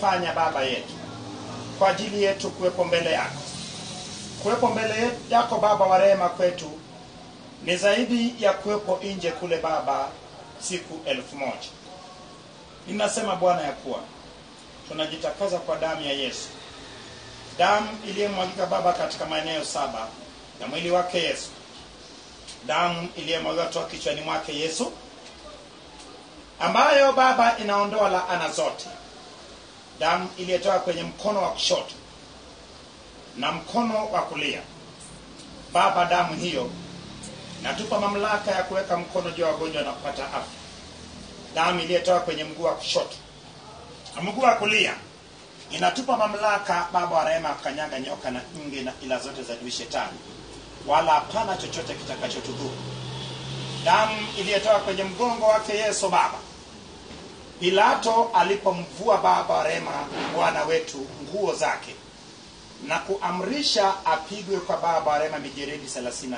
umefanya baba yetu kwa ajili yetu kuwepo mbele yako kuwepo mbele yetu- yako baba wa rehema kwetu ni zaidi ya kuwepo nje kule baba siku elfu moja ninasema bwana ya kuwa tunajitakaza kwa damu ya yesu damu iliyomwagika baba katika maeneo saba ya mwili wake yesu damu iliyomwagika toka kichwani mwake yesu ambayo baba inaondoa laana zote damu iliyotoka kwenye mkono wa kushoto na mkono wa kulia baba damu hiyo natupa mamlaka ya kuweka mkono juu ya wagonjwa na kupata afya damu iliyotoka kwenye mguu wa kushoto na mguu wa kulia inatupa mamlaka baba wa rehema ya kukanyaga nyoka na nge na ila zote za adui shetani wala hapana chochote kitakachotudhuru damu iliyotoka kwenye mgongo wake yesu baba pilato alipomvua baba wa rehema bwana wetu nguo zake na kuamrisha apigwe kwa baba wa rehema mijeredi 39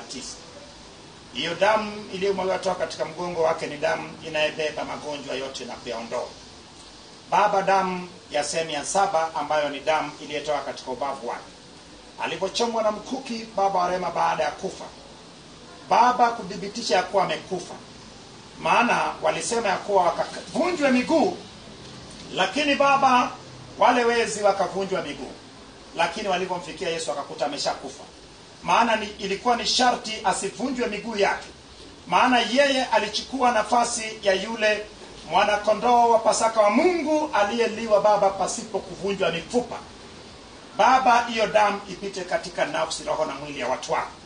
hiyo damu iliyomwagwa toka katika mgongo wake ni damu inayebeba magonjwa yote na kuyaondoa baba damu ya sehemu ya saba ambayo ni damu iliyotoka katika ubavu wake alipochomwa na mkuki baba wa rehema baada ya kufa baba kuthibitisha ya kuwa amekufa maana walisema ya kuwa wakavunjwe miguu lakini baba wale wezi wakavunjwa miguu lakini walivyomfikia yesu akakuta ameshakufa maana ni, ilikuwa ni sharti asivunjwe miguu yake maana yeye alichukua nafasi ya yule mwanakondoo wa pasaka wa mungu aliyeliwa baba pasipo kuvunjwa mifupa baba hiyo damu ipite katika nafsi roho na mwili ya watu wako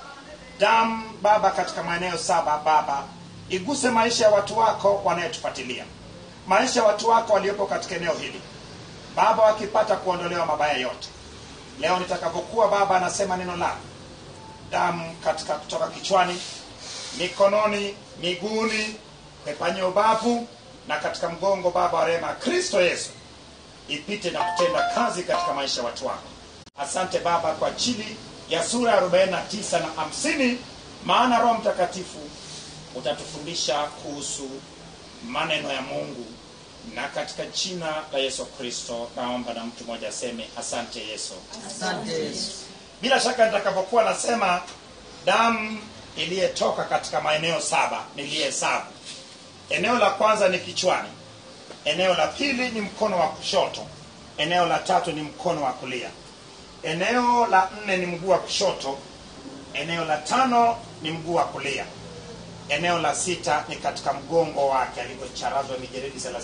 damu baba katika maeneo saba baba iguse maisha ya watu wako wanayetufuatilia maisha ya watu wako waliopo katika eneo hili baba wakipata kuondolewa mabaya yote leo nitakavyokuwa baba anasema neno lako damu katika kutoka kichwani mikononi miguuni kwenye ubavu na katika mgongo baba wa rehema kristo yesu ipite na kutenda kazi katika maisha ya watu wako asante baba kwa ajili ya sura ya 49 na 50 maana roho mtakatifu utatufundisha kuhusu maneno ya mungu na katika jina la yesu kristo naomba na mtu mmoja aseme asante yesu Asante Yesu. bila shaka nitakavyokuwa nasema damu iliyetoka katika maeneo saba niliyehesabu eneo la kwanza ni kichwani eneo la pili ni mkono wa kushoto eneo la tatu ni mkono wa kulia eneo la nne ni mguu wa kushoto eneo la tano ni mguu wa kulia eneo la sita ni katika mgongo wake alivyocharazwa mijeredi 39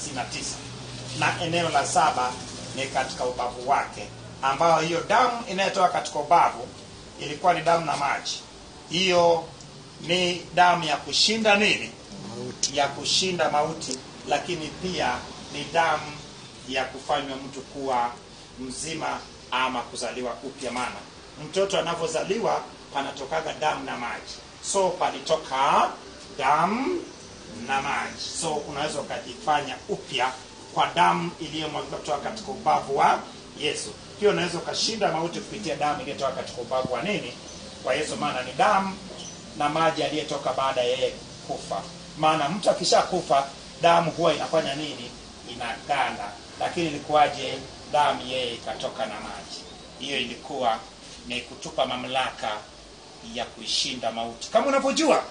na eneo la saba ni katika ubavu wake ambayo hiyo damu inayotoka katika ubavu ilikuwa ni damu na maji hiyo ni damu ya kushinda nini ya kushinda mauti lakini pia ni damu ya kufanywa mtu kuwa mzima ama kuzaliwa upya maana mtoto anavyozaliwa panatokaga damu na maji so palitoka damu na maji so unaweza ukajifanya upya kwa damu iliyomwagika kutoka katika ubavu wa yesu pia unaweza ukashinda mauti kupitia damu iliyotoka katika ubavu wa nini wa yesu maana ni damu na maji aliyetoka baada ya yeye kufa maana mtu akishakufa damu huwa inafanya nini inaganda lakini ilikuwaje damu yeye ikatoka na maji hiyo ilikuwa ni kutupa mamlaka ya kuishinda mauti kama unavyojua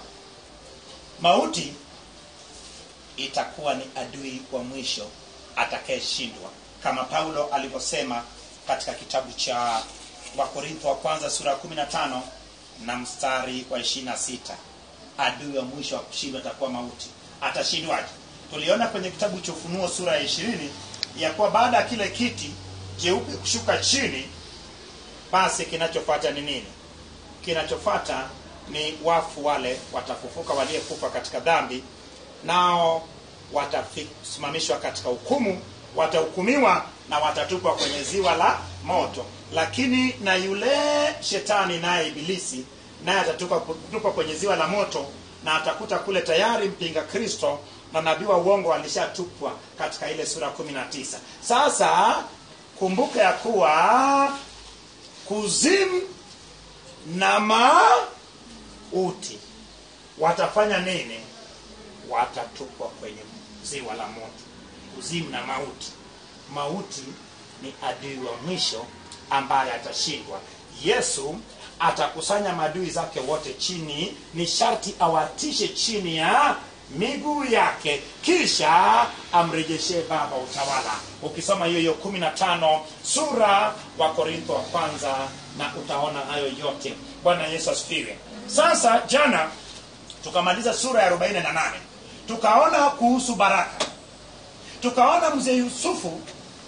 mauti itakuwa ni adui wa mwisho atakayeshindwa kama paulo alivyosema katika kitabu cha wakorintho wa kwanza sura ya 15 na mstari wa 26 adui wa mwisho wa kushindwa atakuwa mauti atashindwaje tuliona kwenye kitabu cha ufunuo sura ya ishirini ya kuwa baada ya kile kiti jeupe kushuka chini basi kinachofuata ni nini kinachofuata ni wafu wale watafufuka waliyekufa katika dhambi nao watasimamishwa katika hukumu watahukumiwa na watatupwa kwenye ziwa la moto lakini na yule shetani naye ibilisi naye atatupwa kwenye ziwa la moto na atakuta kule tayari mpinga kristo na nabii wa uongo alishatupwa katika ile sura 19 sasa kumbuka ya kuwa kuzimu na mauti watafanya nini watatupwa kwenye ziwa la moto kuzimu na mauti mauti ni adui wa mwisho ambaye atashindwa yesu atakusanya maadui zake wote chini ni sharti awatishe chini ya miguu yake kisha amrejeshee baba utawala ukisoma hiyo hiyo kumi na tano sura wa korintho wa kwanza na utaona hayo yote bwana yesu asifiwe sasa jana tukamaliza sura ya 48 tukaona kuhusu baraka tukaona mzee yusufu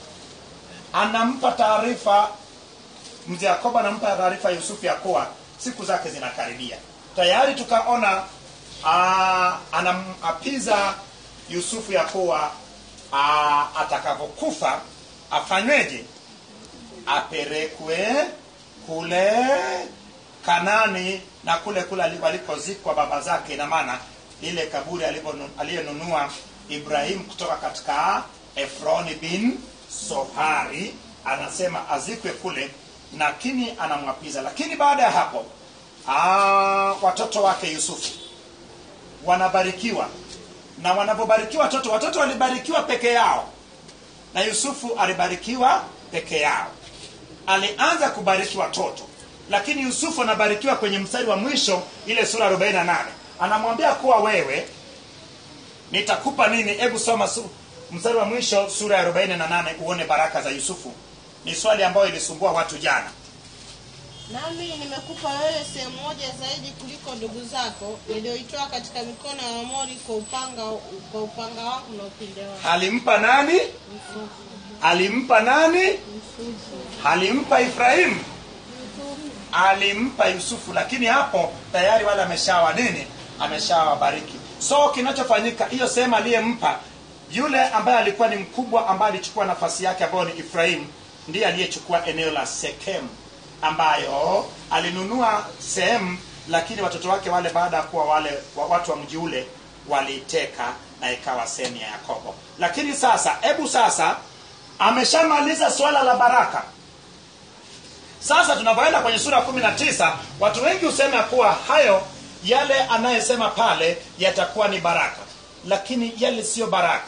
anampa taarifa mzee yakobo anampa taarifa yusufu ya kuwa siku zake zinakaribia tayari tukaona ah, anamapiza yusufu ya kuwa ah, atakavyokufa afanyweje apelekwe kule kanani na kule kule ali- walikozikwa baba zake ina maana ile kaburi alivyonu- aliyenunua ibrahim kutoka katika efroni bin sohari anasema azikwe kule lakini anamwapiza lakini baada ya hapo aa, watoto wake yusufu wanabarikiwa na wanapobarikiwa watoto watoto walibarikiwa peke yao na yusufu alibarikiwa peke yao alianza kubariki watoto lakini yusufu anabarikiwa kwenye mstari wa mwisho ile sura 48 anamwambia kuwa wewe nitakupa nini hebu soma su, mstari wa mwisho sura ya 48 uone baraka za yusufu ni swali ambayo ilisumbua watu jana nami nimekupa wewe sehemu moja zaidi kuliko ndugu zako niliyoitoa katika mikono ya Waamori kwa upanga kwa upanga wangu na upinde wangu alimpa nani alimpa nani alimpa ibrahimu alimpa yusufu lakini hapo tayari wale ameshawa nini ameshawabariki so kinachofanyika hiyo sehemu aliyempa yule ambaye alikuwa ni mkubwa ambaye alichukua nafasi yake ambayo ni ifrahimu ndiye aliyechukua eneo la sekemu ambayo alinunua sehemu lakini watoto wake wale baada ya kuwa wale wa- watu wa mji ule waliiteka na ikawa sehemu ya yakobo lakini sasa hebu sasa ameshamaliza swala la baraka sasa tunavyoenda kwenye sura ya kumi na tisa watu wengi husema kuwa hayo yale anayesema pale yatakuwa ni baraka lakini yale siyo baraka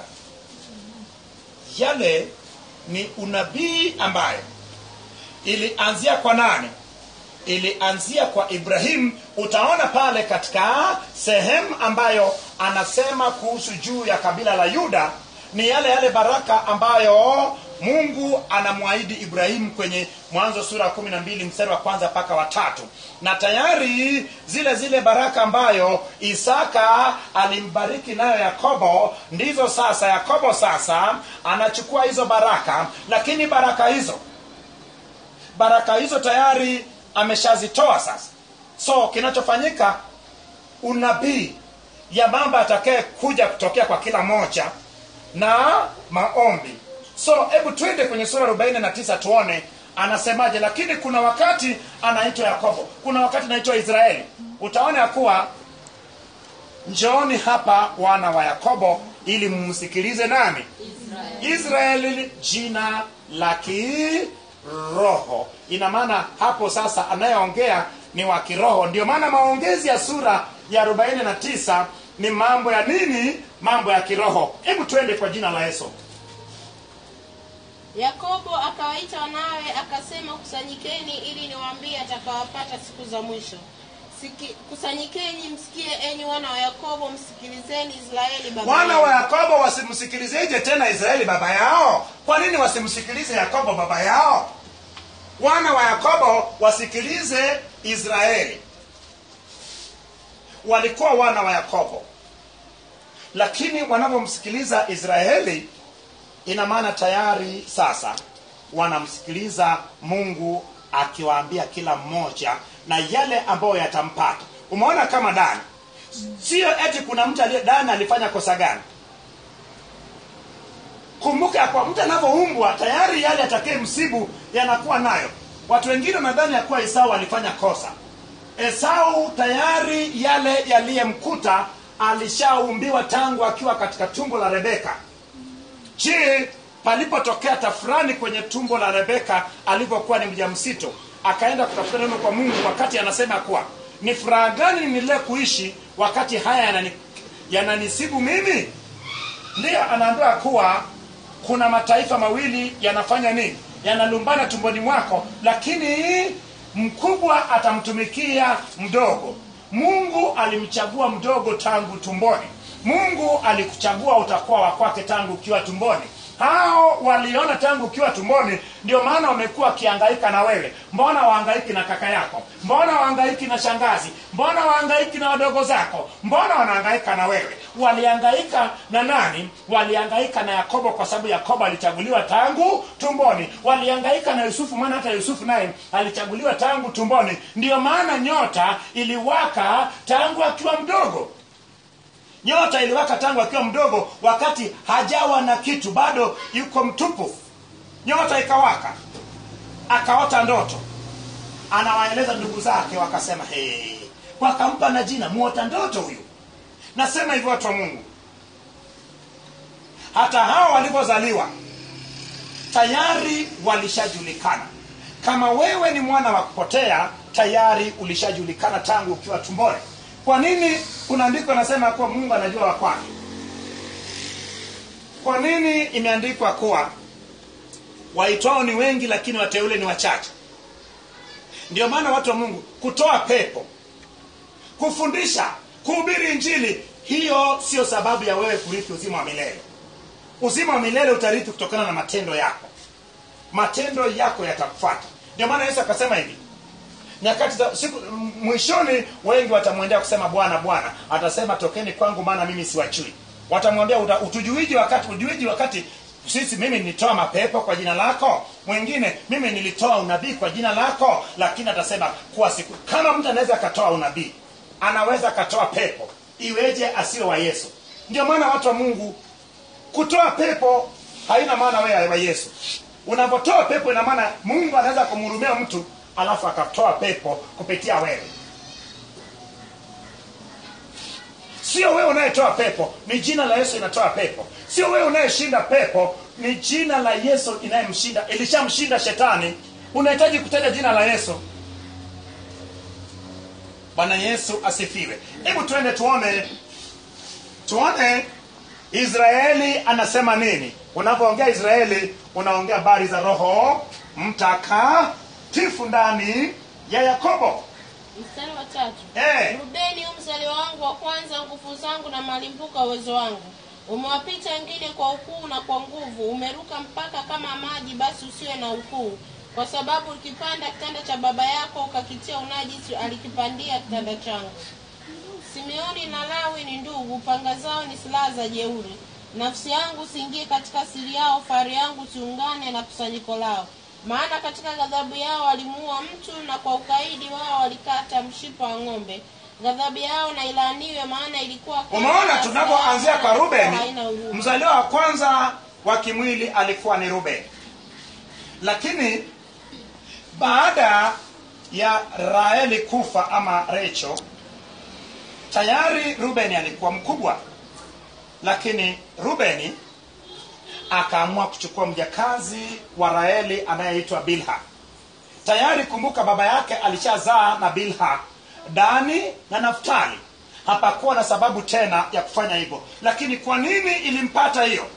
yale ni unabii ambayo ilianzia kwa nani ilianzia kwa ibrahim utaona pale katika sehemu ambayo anasema kuhusu juu ya kabila la yuda ni yale yale baraka ambayo mungu anamwahidi ibrahimu kwenye mwanzo sura ya kumi na mbili mstari wa kwanza mpaka watatu na tayari zile zile baraka ambayo isaka alimbariki nayo yakobo ndizo sasa yakobo sasa anachukua hizo baraka lakini baraka hizo baraka hizo tayari ameshazitoa sasa so kinachofanyika unabii ya mambo atakaye kuja kutokea kwa kila moja na maombi so hebu twende kwenye sura 49 tuone anasemaje lakini kuna wakati anaitwa yakobo kuna wakati anaitwa israeli utaona ya kuwa njooni hapa wana wa yakobo ili mumsikilize nani israeli jina la kiroho ina maana hapo sasa anayeongea ni wa kiroho ndio maana maongezi ya sura ya 49 ni mambo ya nini mambo ya kiroho hebu twende kwa jina la yesu yakobo akawaita wanawe akasema kusanyikeni ili niwaambie atakawapata siku za mwisho Siki, kusanyikeni msikie enyi wana wa yakobo msikilizeni israeli baba wana yenu. wa yakobo wasimsikilizeje tena israeli baba yao kwa nini wasimsikilize yakobo baba yao wana wa yakobo wasikilize israeli walikuwa wana wa yakobo lakini wanavyomsikiliza israeli ina maana tayari sasa wanamsikiliza mungu akiwaambia kila mmoja na yale ambayo yatampata umeona kama dani sio eti kuna mtu aliye dani alifanya kosa gani kumbuka ya kwa mtu anavyoumbwa tayari yale atakaye msibu yanakuwa nayo watu wengine nadhani ya kuwa esau alifanya kosa esau tayari yale yaliyemkuta alishaumbiwa tangu akiwa katika tumbo la rebeka je palipotokea tafurani kwenye tumbo la rebeka alivyokuwa ni mjamzito akaenda kutafuta neno kwa mungu wakati anasema kuwa ni furaha gani nile kuishi wakati haya yanani, yananisibu mimi ndiyo anaambiwa kuwa kuna mataifa mawili yanafanya nini yanalumbana tumboni mwako lakini mkubwa atamtumikia mdogo mungu alimchagua mdogo tangu tumboni mungu alikuchagua utakuwa wa kwake tangu ukiwa tumboni hao waliona tangu ukiwa tumboni ndio maana wamekuwa wakihangaika na wewe mbona wahangaiki na kaka yako mbona wahangaiki na shangazi mbona wahangaiki na wadogo zako mbona wanahangaika na wewe walihangaika na nani walihangaika na yakobo kwa sababu yakobo alichaguliwa tangu tumboni walihangaika na yusufu maana hata yusufu naye alichaguliwa tangu tumboni ndiyo maana nyota iliwaka tangu akiwa mdogo nyota iliwaka tangu akiwa mdogo wakati hajawa na kitu bado yuko mtupu nyota ikawaka akaota ndoto anawaeleza ndugu zake wakasema hey. wakampa na jina muota ndoto huyu nasema hivyo watu wa mungu hata hao walivyozaliwa tayari walishajulikana kama wewe ni mwana wa kupotea tayari ulishajulikana tangu ukiwa tumboni kwa nini kuna andiko nasema kuwa mungu anajua wakwake kwa nini imeandikwa kuwa waitwao ni wengi lakini wateule ni wachache ndio maana watu wa mungu kutoa pepo kufundisha kuhubiri injili hiyo sio sababu ya wewe kurithi uzima wa milele uzima wa milele utarithi kutokana na matendo yako matendo yako yatakufuata ndio maana yesu akasema hivi nyakati za siku m- mwishoni wengi watamwendea kusema bwana bwana atasema tokeni kwangu maana mimi siwachui watamwambia "Uta- utujuiji wakati ujuiji wakati sisi mimi nilitoa mapepo kwa jina lako mwingine mimi nilitoa unabii kwa jina lako lakini atasema kuwa siku kama mtu anaweza akatoa unabii anaweza akatoa pepo iweje asiwe wa yesu ndio maana watu wa mungu kutoa pepo haina maana wewe wa yesu unapotoa pepo ina maana mungu anaweza kumhurumia mtu alafu akatoa pepo kupitia wewe sio wewe unayetoa pepo ni jina la yesu inatoa pepo sio wewe unayeshinda pepo ni jina la yesu inayemshinda ilishamshinda shetani unahitaji kutaja jina la yesu bwana yesu asifiwe hebu tuende tuone tuone israeli anasema nini unapoongea israeli unaongea habari za roho mtakatifu ndani ya yakobo mstari wa tatu Eh. rubeni u mzaliwa wangu wa kwanza nguvu zangu na malimbuko ya uwezo wangu umewapita wengine kwa ukuu na kwa nguvu umeruka mpaka kama maji basi usiwe na ukuu kwa sababu ukipanda kitanda cha baba yako ukakitia unajisi alikipandia kitanda changu simeoni na lawi ni ndugu panga zao ni silaha za jeuri nafsi yangu siingie katika siri yao fari yangu siungane na kusanyiko lao maana katika ghadhabu yao walimuua mtu na kwa ukaidi wao walikata mshipa wa ng'ombe ghadhabu yao na ilaaniwe maana ilikuwa kali umeona na tunapoanzia kwa hasira rubeni haina huruma. mzaliwa wa kwanza wa kimwili alikuwa ni rubeni lakini baada ya raeli kufa ama recho tayari rubeni alikuwa mkubwa lakini rubeni akaamua kuchukua mjakazi wa raeli anayeitwa bilha tayari kumbuka baba yake alishazaa na bilha dani na naftali hapakuwa na sababu tena ya kufanya hivyo lakini kwa nini ilimpata hiyo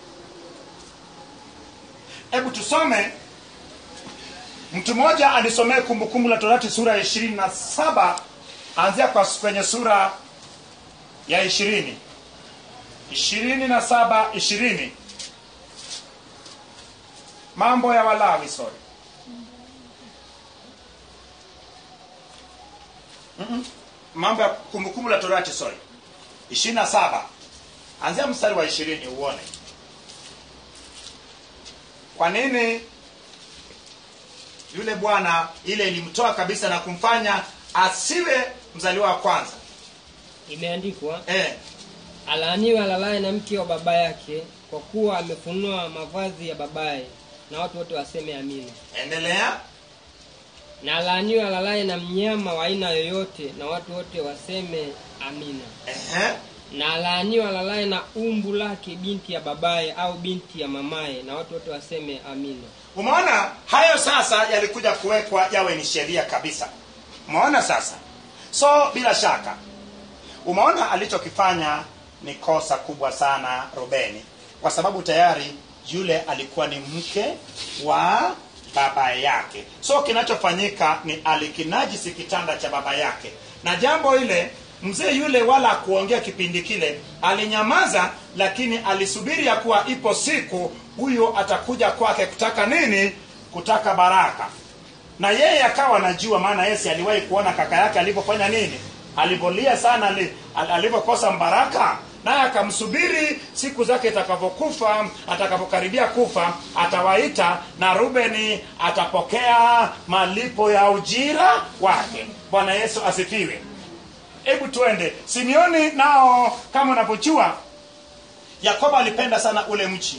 hebu tusome mtu mmoja alisomea kumbukumbu la torati sura ya ishirini na saba anzia kwa kwenye sura ya ishirini ishirini na saba ishirini mambo ya walawi sorry Mm-mm. mambo ya kumbukumbu la torati sorry ishirini na saba anzia mstari wa ishirini uone kwa nini yule bwana ile ilimtoa kabisa na kumfanya asiwe mzaliwa wa kwanza imeandikwa eh, alaaniwe alalaye na mke wa baba yake kwa kuwa amefunua mavazi ya babaye na watu wote waseme amina endelea na alaaniwe alalaye na mnyama wa aina yoyote na watu wote waseme amina Ehe. na alaaniwe alalaye na umbu lake binti ya babaye au binti ya mamaye na watu wote waseme amina umeona hayo sasa yalikuja kuwekwa yawe ni sheria kabisa umeona sasa so bila shaka umeona alichokifanya ni kosa kubwa sana rubeni kwa sababu tayari yule alikuwa ni mke wa baba yake so kinachofanyika ni alikinajisi kitanda cha baba yake na jambo ile mzee yule wala akuongea kipindi kile alinyamaza lakini alisubiri ya kuwa ipo siku huyo atakuja kwake kutaka nini kutaka baraka na yeye akawa anajua maana yesi aliwahi kuona kaka yake alivyofanya nini alivyolia sana ali- al- alivyokosa mbaraka naye akamsubiri siku zake itakavyokufa atakavyokaribia kufa atawaita na rubeni atapokea malipo ya ujira wake bwana yesu asifiwe hebu tuende simeoni nao kama unavyojua yakobo alipenda sana ule mchi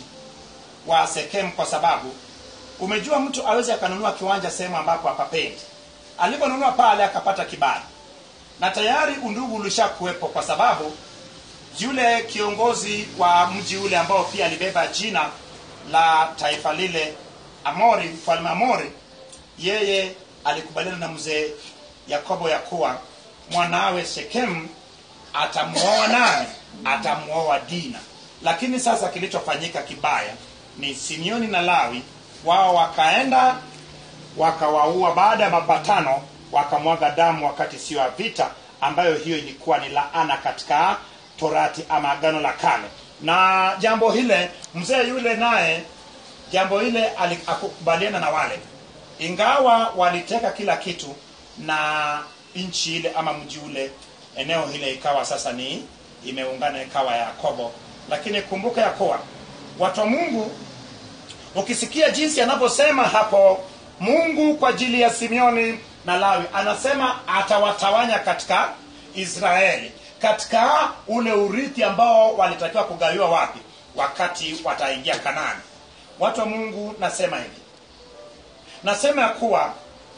wa sekemu kwa sababu umejua mtu awezi akanunua kiwanja sehemu ambapo hapapendi aliponunua pale akapata kibali na tayari undugu ulishakuwepo kwa sababu yule kiongozi wa mji ule ambao pia alibeba jina la taifa lile amori mfalme amori yeye alikubaliana na mzee yakobo ya kuwa mwanawe shekemu atamwoa nani atamwoa dina lakini sasa kilichofanyika kibaya ni simeoni na lawi wao wakaenda wakawaua baada ya mapatano wakamwaga damu wakati sio ya vita ambayo hiyo ilikuwa ni laana katika torati ama agano la kale na jambo hile mzee yule naye jambo hile ali- akukubaliana na wale ingawa waliteka kila kitu na nchi ile ama mji ule eneo hile ikawa sasa ni imeungana ikawa ya yakobo lakini kumbuka ya kuwa watu wa mungu ukisikia jinsi anavyosema hapo mungu kwa ajili ya simeoni na lawi anasema atawatawanya katika israeli katika ule urithi ambao walitakiwa kugawiwa wapi wakati wataingia kanani watu wa mungu nasema hivi nasema ya kuwa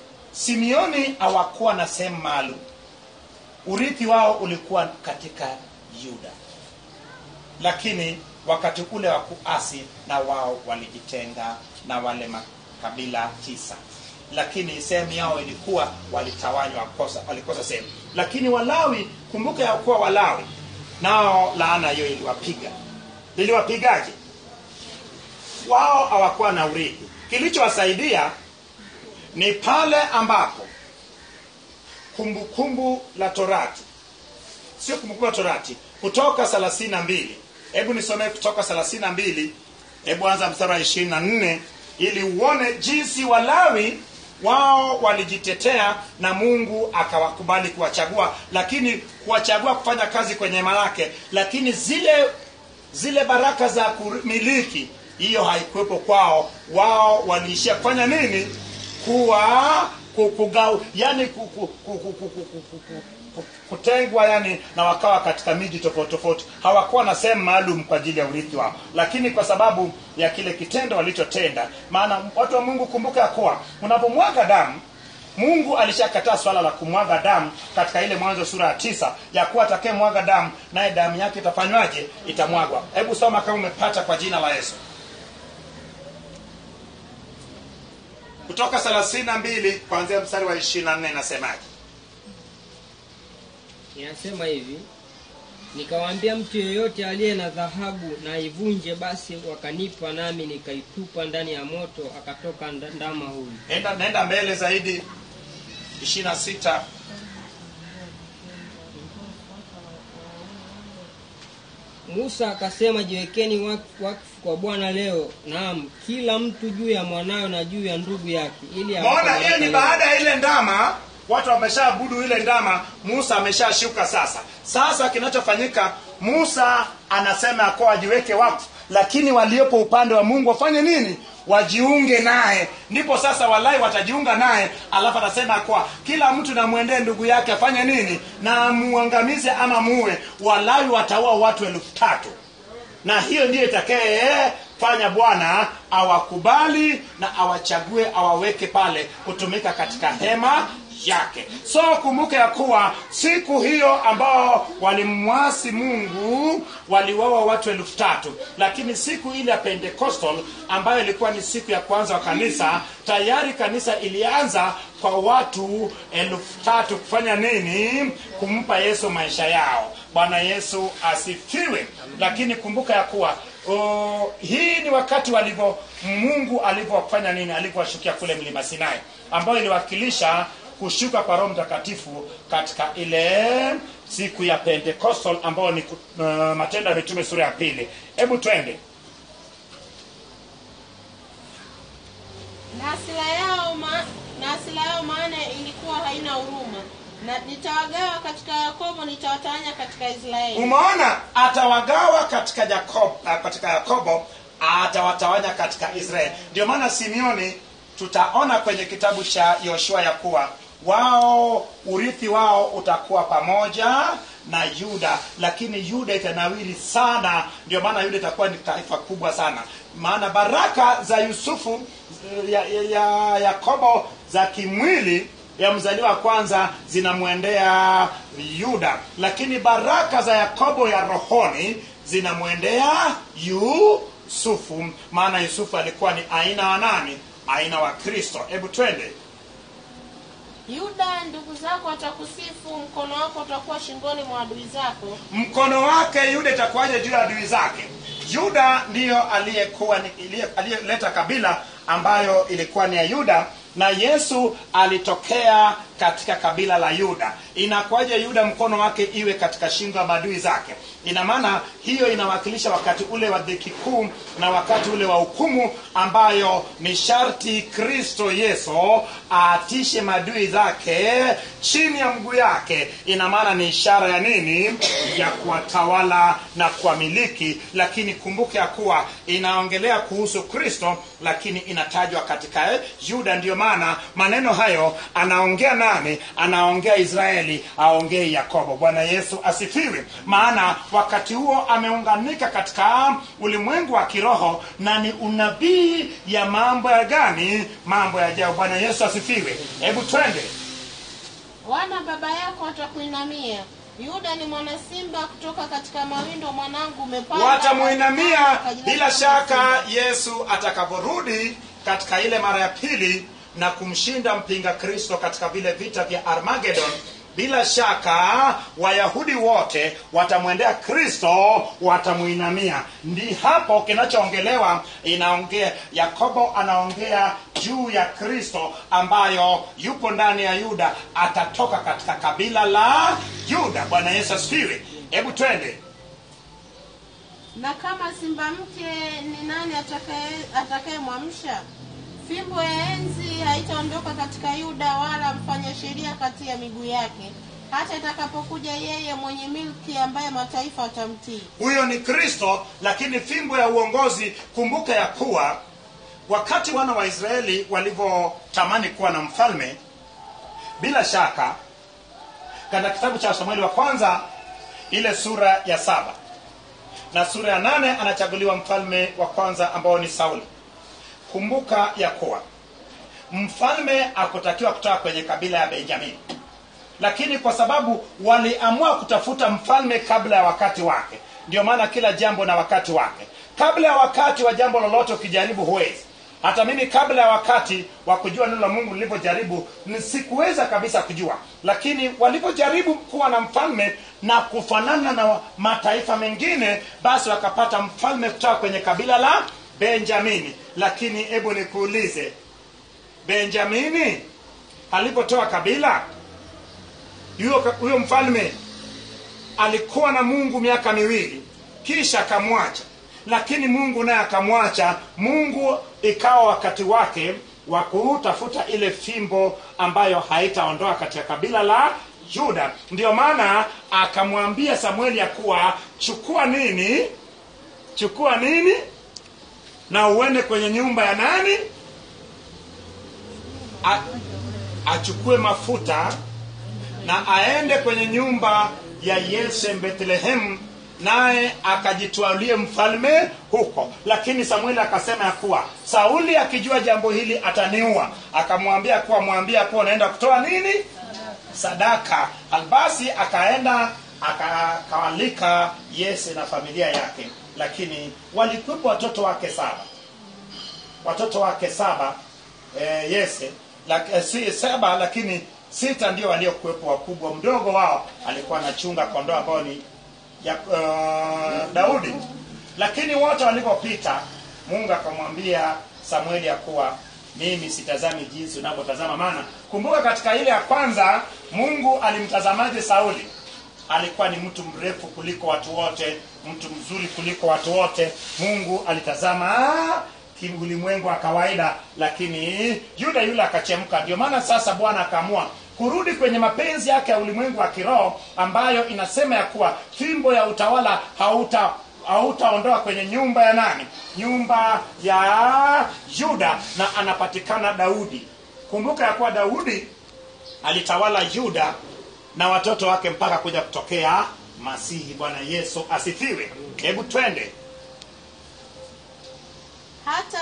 simeoni hawakuwa na sehemu maalum urithi wao ulikuwa katika yuda lakini wakati ule wa kuasi na wao walijitenga na wale makabila tisa lakini sehemu yao ilikuwa walitawanywa kosa walikosa sehemu lakini walawi kumbuka ya kuwa walawi nao laana hiyo iliwapiga iliwapigaje wao hawakuwa na urithi kilichowasaidia ni pale ambapo kumbukumbu la torati sio kumbukumbu la torati kutoka thelathini na mbili hebu nisomee kutoka thelathini na mbili hebu anza mstari wa ishirini na nne ili uone jinsi walawi wao walijitetea na mungu akawakubali kuwachagua lakini kuwachagua kufanya kazi kwenye hema lake lakini zile zile baraka za kumiliki hiyo haikuwepo kwao wao waliishia kufanya nini kuwa ku- kugau yani ku- ku- ku- ku- ku- ku- ku- ku- ku- kutengwa yani na wakawa katika miji tofauti tofauti hawakuwa na sehemu maalum kwa ajili ya urithi wao lakini kwa sababu ya kile kitendo walichotenda maana watu wa mungu kumbuka ya kuwa unapomwaga damu mungu alishakataa swala la kumwaga damu katika ile mwanzo sura ya tisa ya kuwa atakaye mwaga damu naye damu yake itafanywaje itamwagwa hebu soma kama umepata kwa jina la yesu kutoka thelathini na mbili kuanzia mstari wa ishirini na nne inasemaje inasema hivi nikawaambia mtu yeyote aliye na dhahabu na aivunje basi wakanipa nami nikaitupa ndani ya moto akatoka nda- ndama huyu nenda nenda mbele zaidi ishirini na sita musa akasema jiwekeni wak- wakfu kwa bwana leo naam kila mtu juu ya mwanawe na juu ya ndugu yake ili awape maona hiyo baraka ni yenu. baada ya ile ndama watu wameshaabudu ile ndama musa ameshashuka sasa sasa kinachofanyika musa anasema ya kuwa wajiweke wakfu lakini waliopo upande wa mungu wafanye nini wajiunge naye ndipo sasa walai watajiunga naye alafu anasema ya kuwa kila mtu namwendee ndugu yake afanye nini na muangamize ama muue walai wataua watu elfu tatu na hiyo ndiyo itakayefanya bwana awakubali na awachague awaweke pale kutumika katika hema yake so kumbuke ya kuwa siku hiyo ambao walimwasi mungu waliwawa watu elfu tatu lakini siku ile ya pentecostal ambayo ilikuwa ni siku ya kwanza wa kanisa tayari kanisa ilianza kwa watu elfu tatu kufanya nini kumpa yesu maisha yao bwana yesu asifiwe lakini kumbuka ya kuwa uh, hii ni wakati walivyo mungu alivyofanya nini alivyowashukia kule mlima sinai ambayo iliwakilisha kushuka kwa roho mtakatifu katika ile siku ya pentecostal ambayo ni uh, matendo ya mitume sura ya pili hebu twende na hasira yao ma, na hasira yao maana ilikuwa haina huruma na nitawagawa katika yakobo nitawatawanya katika israeli umeona atawagawa katika Jakob, uh, katika yakobo atawatawanya katika israeli ndio maana simeoni tutaona kwenye kitabu cha yoshua ya kuwa wao urithi wao utakuwa pamoja na yuda lakini yuda itanawiri sana ndio maana yuda itakuwa ni taifa kubwa sana maana baraka za yusufu ya, ya, ya yakobo za kimwili ya mzaliwa wa kwanza zinamwendea yuda lakini baraka za yakobo ya rohoni zinamwendea yusufu maana yusufu alikuwa ni aina wa nani aina wa kristo hebu twende yuda ndugu zako watakusifu mkono wako utakuwa shingoni mwa adui zako mkono wake yuda itakuwaje juu ya adui zake yuda ndiyo aliyekuwa ni- iliye- aliyeleta kabila ambayo ilikuwa ni ya yuda na yesu alitokea katika kabila la yuda inakuwaje yuda mkono wake iwe katika shingo ya maadui zake ina maana hiyo inawakilisha wakati ule wa dhiki kuu na wakati ule wa hukumu ambayo ni sharti kristo yesu aatishe maadui zake chini ya mguu yake ina maana ni ishara ya nini ya kuwatawala na kuwamiliki lakini kumbuke ya kuwa inaongelea kuhusu kristo lakini inatajwa katika eh, yuda ndiyo maana maneno hayo anaongea nani anaongea israeli aongee yakobo bwana yesu asifiwe maana wakati huo ameunganika katika ulimwengu wa kiroho na ni unabii ya mambo ya gani mambo yajayo bwana yesu asifiwe hebu twende wana baba yako watakuinamia yuda ni mwanasimba kutoka katika mawindo mwanangu umepanda watamuinamia katika jina bila la shaka yesu atakaporudi katika ile mara ya pili na kumshinda mpinga kristo katika vile vita vya armagedon bila shaka wayahudi wote watamwendea kristo watamuinamia ndi hapo kinachoongelewa inaongea yakobo anaongea juu ya kristo ambayo yupo ndani ya yuda atatoka katika kabila la yuda bwana yesu asifiwe hebu twende na kama simba mke ni nani atakaye- atakayemwamsha fimbo ya enzi haitaondoka katika yuda wala mfanya sheria kati ya miguu yake hata itakapokuja yeye mwenye milki ambaye mataifa watamtii huyo ni kristo lakini fimbo ya uongozi kumbuka ya kuwa wakati wana wa israeli walivyotamani kuwa na mfalme bila shaka katika kitabu cha samueli wa kwanza ile sura ya saba na sura ya nane anachaguliwa mfalme wa kwanza ambao ni sauli kumbuka ya kuwa mfalme akutakiwa kutoka kwenye kabila ya benjamini lakini kwa sababu waliamua kutafuta mfalme kabla ya wakati wake ndio maana kila jambo na wakati wake kabla ya wakati wa jambo lolote ukijaribu huwezi hata mimi kabla ya wakati wa kujua neno la mungu nilivyojaribu ni- sikuweza kabisa kujua lakini walivyojaribu kuwa na mfalme na kufanana na mataifa mengine basi wakapata mfalme kutoka kwenye kabila la benjamini lakini hebu nikuulize benjamini alipotoa kabila huyo huyo mfalme alikuwa na mungu miaka miwili kisha akamwacha lakini mungu naye akamwacha mungu ikawa wakati wake wa kutafuta ile fimbo ambayo haitaondoa katika kabila la yuda ndio maana akamwambia samueli ya kuwa chukua nini chukua nini na uende kwenye nyumba ya nani A, achukue mafuta na aende kwenye nyumba ya yese bethlehemu naye akajitwalie mfalme huko lakini samueli akasema ya kuwa sauli akijua jambo hili ataniua akamwambia kuwa mwambia kuwa unaenda kutoa nini sadaka basi akaenda akawalika yese na familia yake lakini walikuwepo watoto wake saba watoto wake saba e, yese lak, e, si, saba lakini sita ndio waliokuwepo wakubwa mdogo wao alikuwa anachunga kondoo ambao ni ya, uh, daudi lakini wote walipopita mungu akamwambia samueli ya kuwa mimi sitazami jinsi unavyotazama maana kumbuka katika ile ya kwanza mungu alimtazamaje sauli alikuwa ni mtu mrefu kuliko watu wote mtu mzuri kuliko watu wote mungu alitazama kiulimwengu wa kawaida lakini yuda yule akachemka ndio maana sasa bwana akaamua kurudi kwenye mapenzi yake ya ulimwengu wa kiroho ambayo inasema ya kuwa fimbo ya utawala hauta hautaondoa kwenye nyumba ya nani nyumba ya yuda na anapatikana daudi kumbuka ya kuwa daudi alitawala yuda na watoto wake mpaka kuja kutokea masihi bwana yesu asifiwe hebu twende hata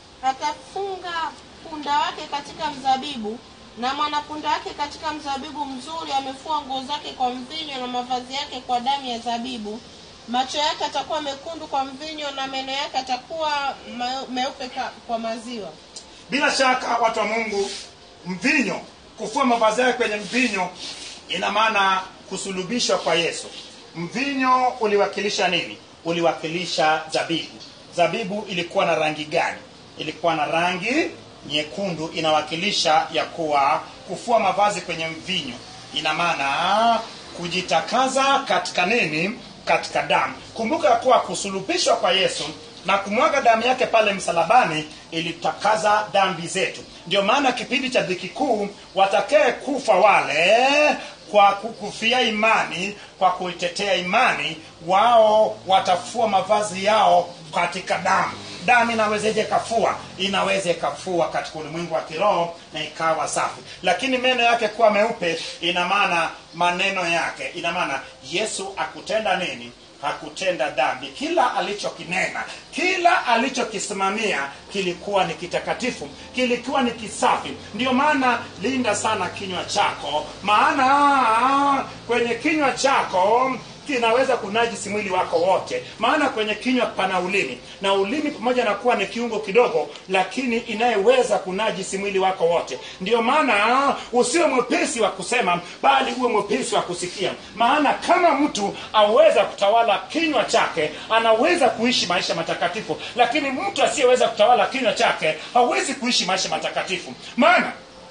akafunga punda wake katika mzabibu na mwanapunda wake katika mzabibu mzuri amefua nguo zake kwa mvinyo na mavazi yake kwa damu ya zabibu macho yake atakuwa mekundu kwa mvinyo na meno yake atakuwa ma- meupe ka- kwa maziwa bila shaka watu wa mungu mvinyo kufua mavazi yake kwenye mvinyo ina maana kusulubishwa kwa yesu mvinyo uliwakilisha nini uliwakilisha zabibu zabibu ilikuwa na rangi gani ilikuwa na rangi nyekundu inawakilisha ya kuwa kufua mavazi kwenye mvinyo ina maana kujitakaza katika nini katika damu kumbuka ya kuwa kusulubishwa kwa yesu na kumwaga damu yake pale msalabani ilitakaza dhambi zetu ndio maana kipindi cha dhiki kuu watakee kufa wale kwa kukufia imani kwa kuitetea imani wao watafua mavazi yao katika damu damu inawezeje kafua inaweza ikafua katika ulimwengu wa kiroho na ikawa safi lakini meno yake kuwa meupe ina maana maneno yake ina maana yesu akutenda nini hakutenda dhambi kila alichokinena kila alichokisimamia kilikuwa ni kitakatifu kilikuwa ni kisafi ndio maana linda sana kinywa chako maana kwenye kinywa chako kinaweza kunajisi mwili wako wote maana kwenye kinywa pana ulimi na ulimi pamoja na kuwa ni kiungo kidogo lakini inayeweza kunajisi mwili wako wote ndio maana usiwe mwepesi wa kusema bali uwe mwepesi wa kusikia maana kama mtu aweza kutawala kinywa chake anaweza kuishi maisha matakatifu lakini mtu asiyeweza kutawala kinywa chake hawezi kuishi maisha matakatifu maana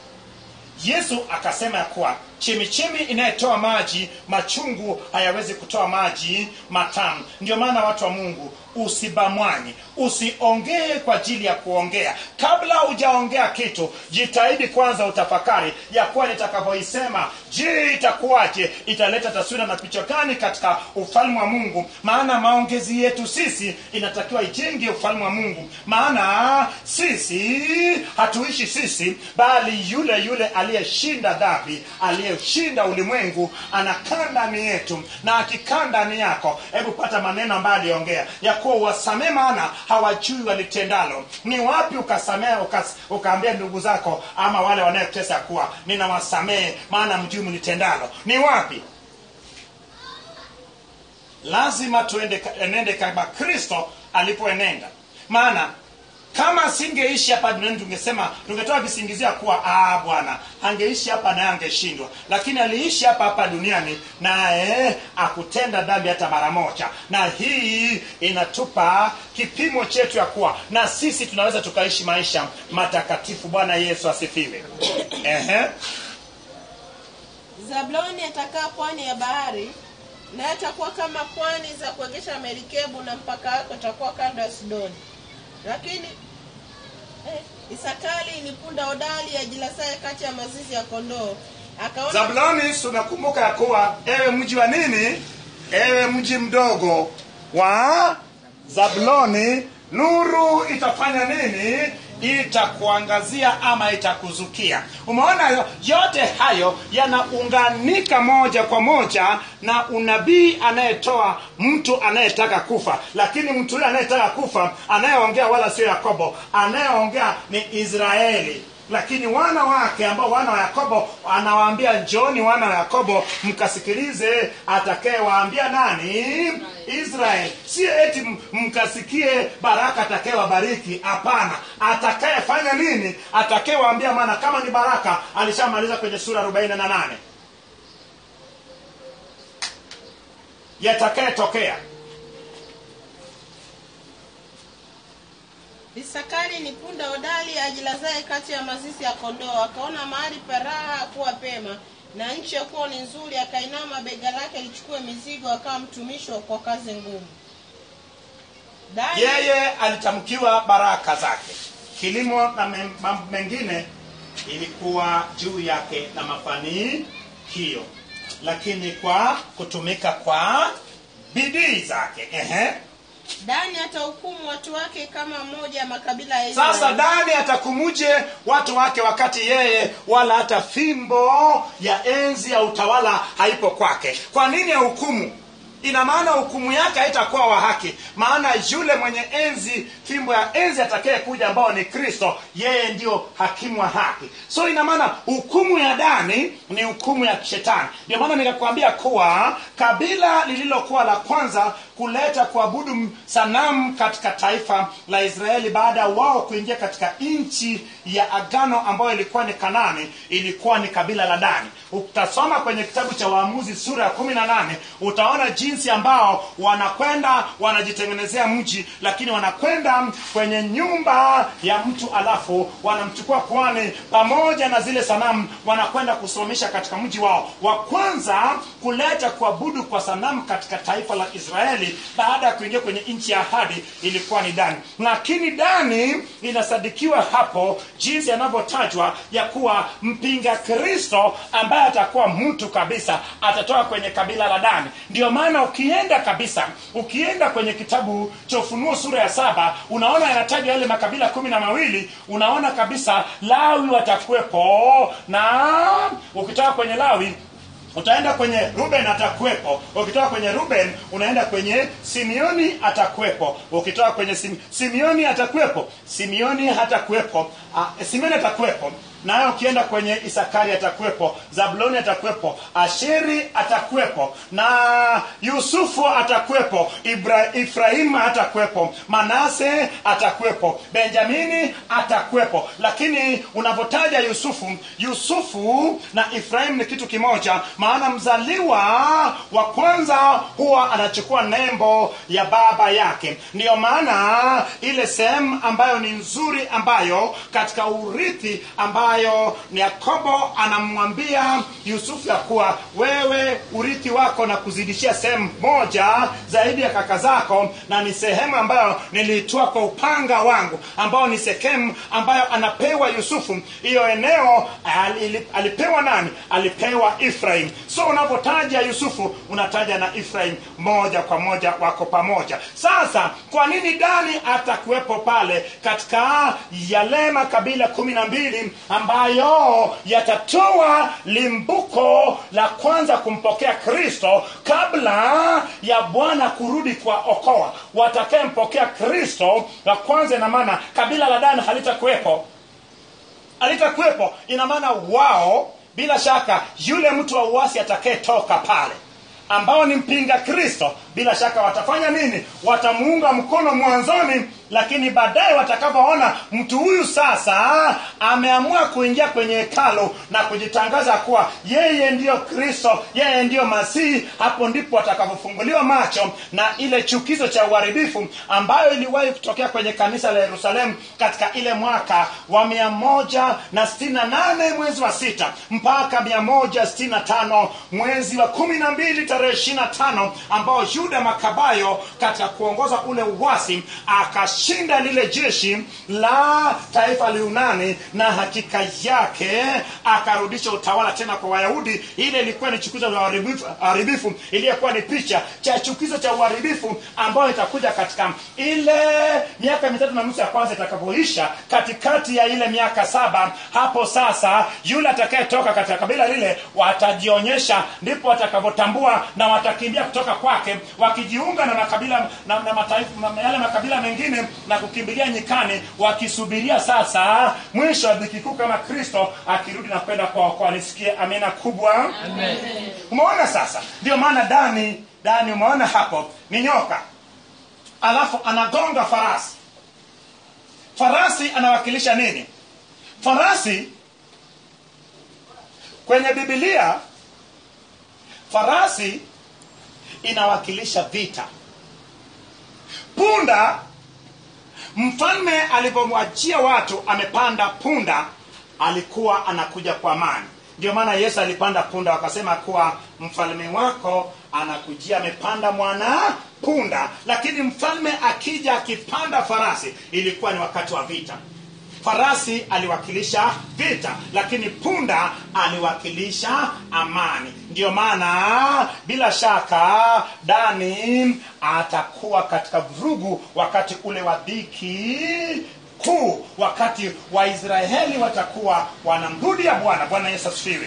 yesu akasema ya kuwa chemichemi inayotoa maji machungu hayawezi kutoa maji matamu ndio maana watu wa mungu usibamwanye usiongee kwa ajili ya kuongea kabla hujaongea kitu jitahidi kwanza utafakari ya kuwa nitakavyoisema je itakuwaje italeta taswira na picha gani katika ufalme wa mungu maana maongezi yetu sisi inatakiwa ijenge ufalme wa mungu maana sisi hatuishi sisi bali yule yule aliyeshinda dhambi aliyeshinda ulimwengu anakaa ndani yetu na akikaa ndani yako hebu pata maneno ambayo aliongea ya kuwa wasamee maana hawajui walitendalo ni wapi ukasamea ukas, ukaambia ndugu zako ama wale wanayekutesa kuwa ninawasamehe maana mjui mlitendalo ni wapi lazima tuende enende kama kristo alipoenenda maana kama asingeishi hapa duniani tungesema tungetoa visingizia kuwa ah bwana angeishi hapa naye angeshindwa lakini aliishi hapa hapa duniani naye akutenda dhambi hata mara moja na hii inatupa kipimo chetu ya kuwa na sisi tunaweza tukaishi maisha matakatifu bwana yesu asifiwe Ehe. zabuloni atakaa pwani ya bahari naye atakuwa kama pwani za kuegesha merikebu na mpaka wake utakuwa kando ya sidoni lakini eh, isakali ni punda hodari ajilasaye kati ya mazizi ya kondoo akaona zabuloni tunakumbuka ya kuwa ewe mji wa nini ewe mji mdogo wa zabuloni nuru itafanya nini itakuangazia ama itakuzukia umeona yo- yote hayo yanaunganika moja kwa moja na unabii anayetoa mtu anayetaka kufa lakini mtu huyo anayetaka kufa anayeongea wala sio yakobo anayeongea ni israeli lakini wana wake ambao wana wa yakobo anawaambia njoni wana wa yakobo mkasikilize atakayewaambia nani israel si eti m- mkasikie baraka atakayewabariki hapana atakayefanya nini atakayewaambia maana kama ni baraka alishamaliza kwenye sura 48 yatakayetokea isakari ni punda hodari ajilazaye kati ya mazizi ya kondoo akaona mahali paraha kuwa pema na nchi ya kuwa ni nzuri akainama bega lake lichukue mizigo akawa mtumishi wa- kwa kazi ngumu Dani- yeye alitamkiwa baraka zake kilimo na mem- mambo mengine ilikuwa juu yake na mafanikio lakini kwa kutumika kwa bidii zake Ehe. dani atahukumu watu wake kama mmoja ya makabila ya Israeli. sasa dani atakumuje watu wake wakati yeye wala hata fimbo ya enzi ya utawala haipo kwake kwa nini ya hukumu ina maana hukumu yake haitakuwa wa haki maana yule mwenye enzi fimbo ya enzi atakaye kuja ambao ni kristo yeye ndio hakimu wa haki so ina maana hukumu ya dani ni hukumu ya shetani ndio maana nikakwambia kuwa kabila lililokuwa la kwanza kuleta kuabudu sanamu katika taifa la israeli baada ya wao kuingia katika nchi ya agano ambayo ilikuwa ni kanani ilikuwa ni kabila la dani utasoma kwenye kitabu cha waamuzi sura ya kumi na nane utaona jinsi ambao wanakwenda wanajitengenezea mji lakini wanakwenda kwenye nyumba ya mtu alafu wanamchukua kwani pamoja na zile sanamu wanakwenda kusimamisha katika mji wao wa kwanza kuleta kuabudu kwa sanamu katika taifa la israeli baada ya kuingia kwenye nchi ya ahadi ilikuwa ni dani lakini dani inasadikiwa hapo jinsi yanavyotajwa ya kuwa mpinga kristo ambaye atakuwa mtu kabisa atatoka kwenye kabila la dani ndio maana ukienda kabisa ukienda kwenye kitabu cha ufunuo sura ya saba unaona yanataja yale makabila kumi na mawili unaona kabisa lawi watakuwepo na ukitoka kwenye lawi utaenda kwenye ruben atakuwepo ukitoka kwenye ruben unaenda kwenye simeoni atakuwepo ukitoka kwenye sim, simeoni atakuwepo simeoni hatakuwepo uh, simeoni atakuwepo naye ukienda kwenye isakari atakuwepo zabuloni atakuwepo asheri atakuwepo na yusufu atakuwepo Ibra, ifrahimu atakuwepo manase atakuwepo benjamini atakuwepo lakini unavyotaja yusufu yusufu na ifrahimu ni kitu kimoja maana mzaliwa wa kwanza huwa anachukua nembo ya baba yake ndiyo maana ile sehemu ambayo ni nzuri ambayo katika urithi ambayo ni yakobo anamwambia yusufu ya kuwa wewe urithi wako na kuzidishia sehemu moja zaidi ya kaka zako na ni sehemu ambayo niliitoa kwa upanga wangu ambao ni sekemu ambayo anapewa yusufu hiyo eneo ali- alipewa nani alipewa ifrahim so unapotaja yusufu unataja na ifrahim moja kwa moja wako pamoja sasa kwa nini dani atakuwepo pale katika yale makabila kumi na mbili ambayo yatatoa limbuko la kwanza kumpokea kristo kabla ya bwana kurudi kuwaokoa watakayempokea kristo la kwanza ina maana kabila la dani halitakuwepo alitakuwepo ina maana wao bila shaka yule mtu wa uasi atakayetoka pale ambao ni mpinga kristo bila shaka watafanya nini watamuunga mkono mwanzoni lakini baadaye watakapoona mtu huyu sasa ameamua kuingia kwenye hekalo na kujitangaza kuwa yeye ndiyo kristo yeye ndiyo masihi hapo ndipo watakapofunguliwa macho na ile chukizo cha uharibifu ambayo iliwahi kutokea kwenye kanisa la yerusalemu katika ile mwaka wa mia moja na sitini na nane mwezi wa sita mpaka mia moja sitini na tano mwezi wa kumi na mbili tarehe ishiri na tano ambao yuda makabayo katika kuongoza ule uwasi akashinda lile jeshi la taifa la yunani na hakika yake akarudisha utawala tena kwa wayahudi ile ilikuwa ni chukizo la uharibifu- uharibifu iliyokuwa ni picha cha chukizo cha uharibifu ambayo itakuja katika ile miaka mitatu na nusu ya kwanza itakapoisha katikati ya ile miaka saba hapo sasa yule atakayetoka katika kabila lile watajionyesha ndipo watakavyotambua na watakimbia kutoka kwake wakijiunga na makabila na, na mataifa na yale makabila mengine na kukimbilia nyikani wakisubiria sasa mwisho wa dhiki kuu kama kristo akirudi na kwenda kwa nisikie amina kubwa umeona sasa ndio maana dani dani umeona hapo ni nyoka alafu anagonga farasi farasi anawakilisha nini farasi kwenye bibilia farasi inawakilisha vita punda mfalme alivyomwachia watu amepanda punda alikuwa anakuja kwa amani ndio maana yesu alipanda punda wakasema kuwa mfalme wako anakujia amepanda mwana punda lakini mfalme akija akipanda farasi ilikuwa ni wakati wa vita farasi aliwakilisha vita lakini punda aliwakilisha amani ndiyo maana bila shaka dani atakuwa katika vurugu wakati ule wa dhiki kuu wakati waisraeli watakuwa wanamrudia bwana bwana yesu asifiwe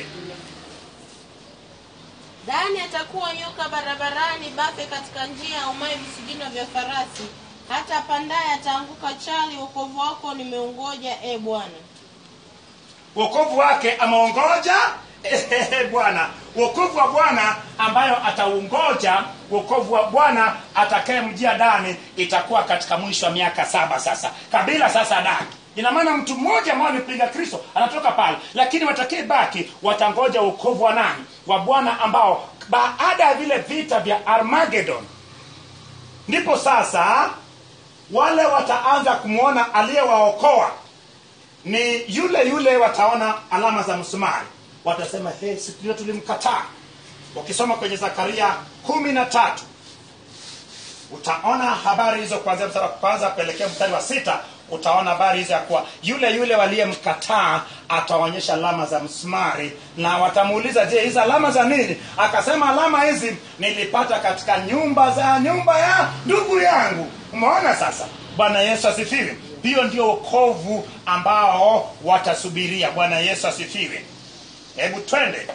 dani atakuwa nyoka barabarani bafe katika njia aumaye visigino vya farasi hata pandaye ataanguka chali wokovu wako nimeungoja e bwana wokovu wake ameongoja Ehehe, bwana wokovu wa bwana ambayo ataungoja wokovu wa bwana atakayemjia dani itakuwa katika mwisho wa miaka saba sasa kabila sasa dani ina maana mtu mmoja ambao amepinga kristo anatoka pale lakini watakee baki watangoja wokovu wa nani wa bwana ambao baada ya vile vita vya armagedon ndipo sasa wale wataanza kumwona aliyewaokoa ni yule yule wataona alama za msumari watasema hey, siku hiyo tulimkataa ukisoma kwenye zakaria kumi na tatu utaona habari hizo kuanzia mstari wa kwanza kuelekea mstari wa sita utaona habari hizo ya kuwa yule yule waliyemkataa ataonyesha alama za msumari na watamuuliza je hizi alama za nini akasema alama hizi nilipata katika nyumba za nyumba ya ndugu yangu umeona sasa bwana yesu asifiwe hiyo ndio wokovu ambao watasubiria bwana yesu asifiwe hebu twende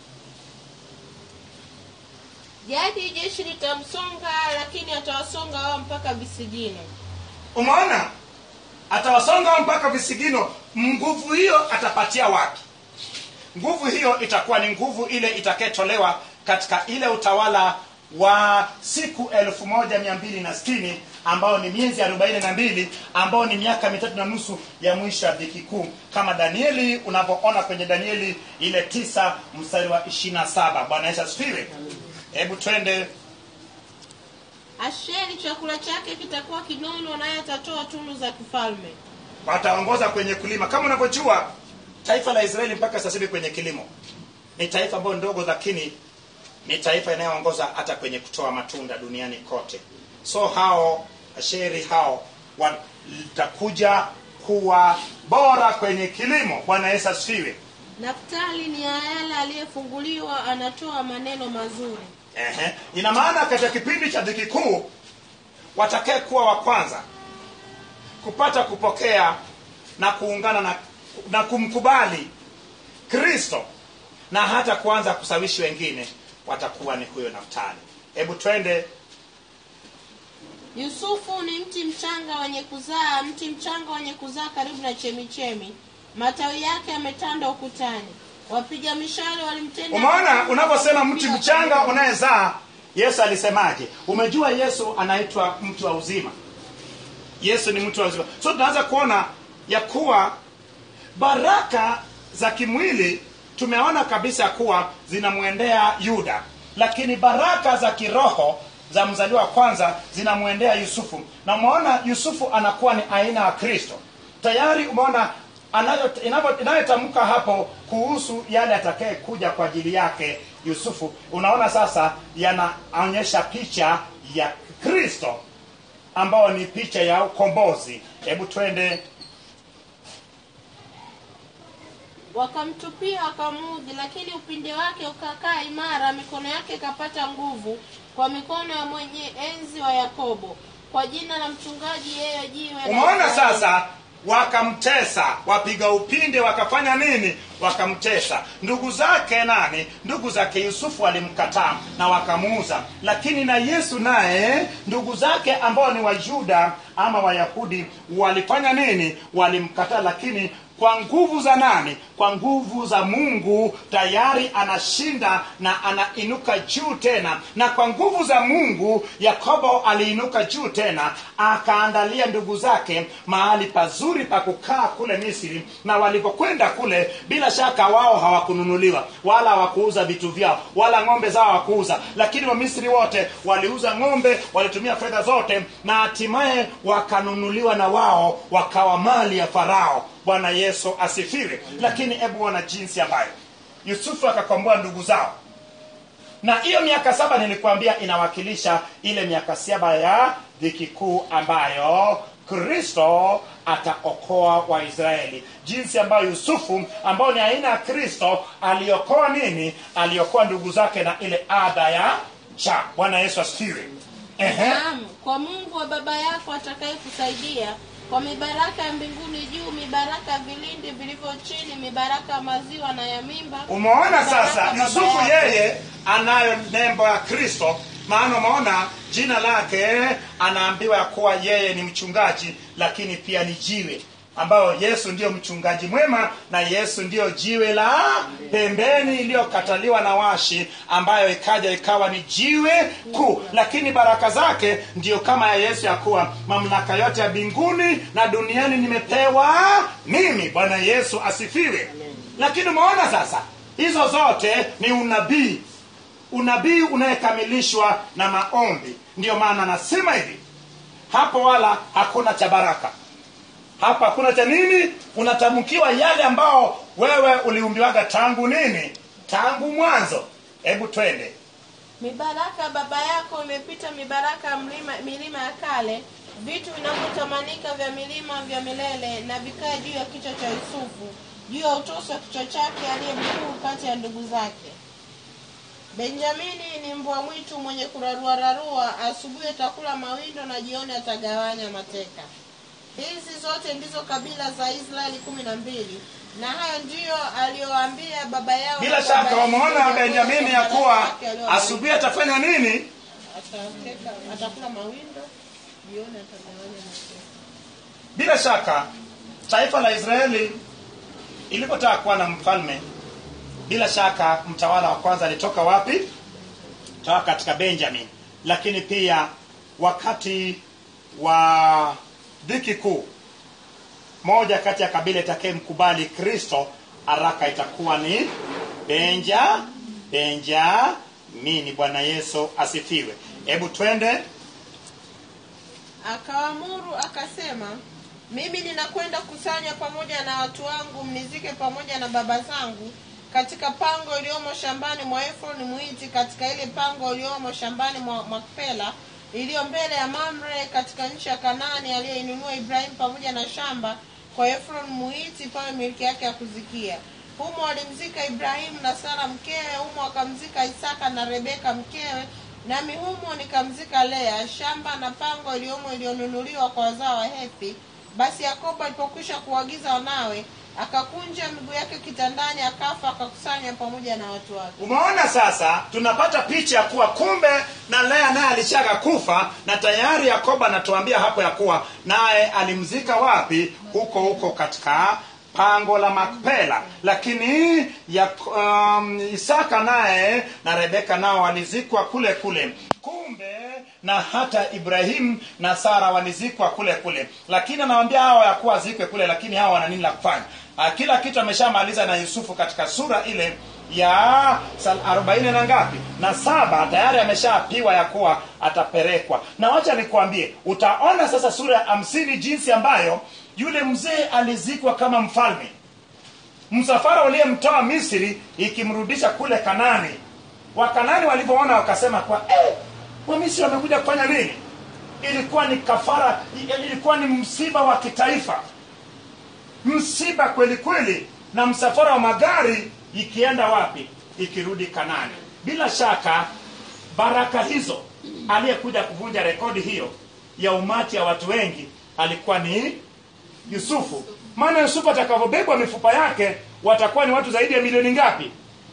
jadi jeshi litamsonga lakini atawasonga wao mpaka visigino umeona atawasonga wao mpaka visigino nguvu hiyo atapatia wapi nguvu hiyo itakuwa ni nguvu ile itakayetolewa katika ile utawala wa siku elfu moja mia mbili na sitini ambao ni miezi arobaini na mbili ambao ni miaka mitatu na nusu ya mwisho ya dhiki kuu kama danieli unavyoona kwenye danieli ile tisa mstari wa ishiri na saba bwana yesu asifiwe hebu twende asheri chakula chake kitakuwa kinono naye atatoa tunu za kifalme wataongoza kwenye kulima kama unavyojua taifa la israeli mpaka sasa hivi kwenye kilimo ni taifa ambayo ndogo lakini ni taifa inayoongoza hata kwenye kutoa matunda duniani kote so hao asheri hao watakuja kuwa bora kwenye kilimo bwana yesu asifiwe naftali ni ayala aliyefunguliwa anatoa maneno mazuri Ehe. ina maana katika kipindi cha dhiki kuu watakae kuwa wa kwanza kupata kupokea na kuungana na, na kumkubali kristo na hata kuanza kusawishi wengine watakuwa ni huyo naftali hebu twende yusufu ni mti mchanga wenye kuzaa mti mchanga wenye kuzaa karibu na chemichemi matawi yake yametanda ukutani wapiga mishale walimtenda umeona unaposema mti mchanga unayezaa yesu alisemaje umejua yesu anaitwa mtu wa uzima yesu ni mtu wa uzima so tunaanza kuona ya kuwa baraka za kimwili tumeona kabisa kuwa zinamwendea yuda lakini baraka za kiroho za mzaliwa wa kwanza zinamwendea yusufu na umeona yusufu anakuwa ni aina ya kristo tayari umeona anayo- inavyo- inayotamka hapo kuhusu yale atakaye kuja kwa ajili yake yusufu unaona sasa yanaonyesha picha ya kristo ambayo ni picha ya ukombozi hebu twende wakamtupia wakamudhi lakini upinde wake ukakaa imara mikono yake ikapata nguvu kwa mikono ya mwenye enzi wa yakobo kwa jina la mchungaji yeye jiwe la umeona Israeli. sasa wakamtesa wapiga upinde wakafanya nini wakamtesa ndugu zake nani ndugu zake yusufu walimkataa na wakamuuza lakini na yesu naye ndugu zake ambao ni wayuda ama wayahudi walifanya nini walimkataa lakini kwa nguvu za nani kwa nguvu za mungu tayari anashinda na anainuka juu tena na kwa nguvu za mungu yakobo aliinuka juu tena akaandalia ndugu zake mahali pazuri pa kukaa kule misri na walipokwenda kule bila shaka wao hawakununuliwa wala hawakuuza vitu vyao wala ng'ombe zao hawakuuza lakini wamisri wote waliuza ng'ombe walitumia fedha zote na hatimaye wakanunuliwa na wao wakawa mali ya farao bwana yesu asifiwe lakini hebu ona jinsi ambayo yusufu akakomboa ndugu zao na hiyo miaka saba nilikuambia inawakilisha ile miaka saba ya dhiki kuu ambayo kristo ataokoa waisraeli jinsi ambayo yusufu ambao ni aina ya kristo aliokoa nini aliokoa ndugu zake na ile adha ya cha bwana yesu asifiwe Ehe. naam kwa mungu wa baba yako atakayekusaidia kwa mibaraka ya mbinguni juu mibaraka ya vilindi vilivyo chini mibaraka ya maziwa na ya mimba umeona sasa mibaraka yusufu baba yako. yeye anayo nembo ya kristo maana umeona jina lake anaambiwa ya kuwa yeye ni mchungaji lakini pia ni jiwe ambayo yesu ndiyo mchungaji mwema na yesu ndiyo jiwe la pembeni iliyokataliwa na washi ambayo ikaja ikawa ni jiwe kuu lakini baraka zake ndiyo kama ya yesu ya kuwa mamlaka yote ya mbinguni na duniani nimepewa mimi bwana yesu asifiwe lakini umeona sasa hizo zote ni unabii unabii unayekamilishwa na maombi ndiyo maana anasema hivi hapo wala hakuna cha baraka hapa hakuna cha nini unatamkiwa yale ambao wewe uliumbiwaga tangu nini tangu mwanzo hebu twende mibaraka ya baba yako imepita mibaraka ya mlima, milima ya kale vitu vinavyotamanika vya milima vya milele na vikae juu ya kichwa cha yusufu juu ya utosi wa kichwa chake aliye mkuu kati ya ndugu zake benjamini ni mbwa mwitu mwenye kuraruararua asubuhi atakula mawindo na jioni atagawanya mateka hizi zote ndizo kabila za israeli kumi na mbili na hayo ndiyo aliyoambia baba yao bila na shaka baba wameona yao benjamini ya kwa kuwa wake aliowabariki. asubuhi atafanya nini Atateka- atakula mawindo jioni atagawanya mateka bila shaka taifa la israeli ilipotaka kuwa na mfalme bila shaka mtawala wa kwanza alitoka wapi toka katika benjamin lakini pia wakati wa dhiki kuu moja kati ya kabila itakayemkubali kristo haraka itakuwa ni benja benjamini bwana yesu asifiwe hebu twende akaamuru akasema mimi ninakwenda kusanya pamoja na watu wangu mnizike pamoja na baba zangu katika pango iliyomo shambani mwa efroni mwiti katika ile pango iliyomo shambani mwa makpela iliyo mbele ya mamre katika nchi ya kanaani aliyoinunua ibrahimu pamoja na shamba kwa efron muiti pawe milki yake ya kuzikia humo walimzika ibrahimu na sara mkewe humo wakamzika isaka na rebeka mkewe nami humo nikamzika lea shamba na pango iliyomo iliyonunuliwa kwa wazao wa hethi basi yakobo alipokwisha kuagiza wanawe akakunja miguu yake kitandani akafa akakusanya pamoja na watu wake umeona sasa tunapata picha ya kuwa kumbe na lea naye alishaga kufa na tayari yakobo anatuambia hapo ya kuwa naye alimzika wapi huko huko katika pango la makpela lakini ya, um, isaka naye na rebeka nao walizikwa kule kule kumbe na hata ibrahimu na sara walizikwa kule kule lakini anawambia hawa ya kuwa zikwe kule lakini hawa wana nini la kufanya Ah, kila kitu ameshamaliza na yusufu katika sura ile ya sal- arobaini na ngapi na saba tayari ameshapiwa ya kuwa atapelekwa na wacha nikuambie utaona sasa sura ya hamsini jinsi ambayo yule mzee alizikwa kama mfalme msafara uliyemtoa misri ikimrudisha kule kanani wakanani walivyoona wakasema kwa eh, wamisri wamekuja kufanya nini ilikuwa ni kafara ilikuwa ni msiba wa kitaifa msiba kweli kweli na msafara wa magari ikienda wapi ikirudi kanani bila shaka baraka hizo aliyekuja kuvunja rekodi hiyo ya umati ya watu wengi alikuwa ni yusufu maana yusufu atakavyobebwa mifupa yake watakuwa ni watu zaidi ya milioni ngapi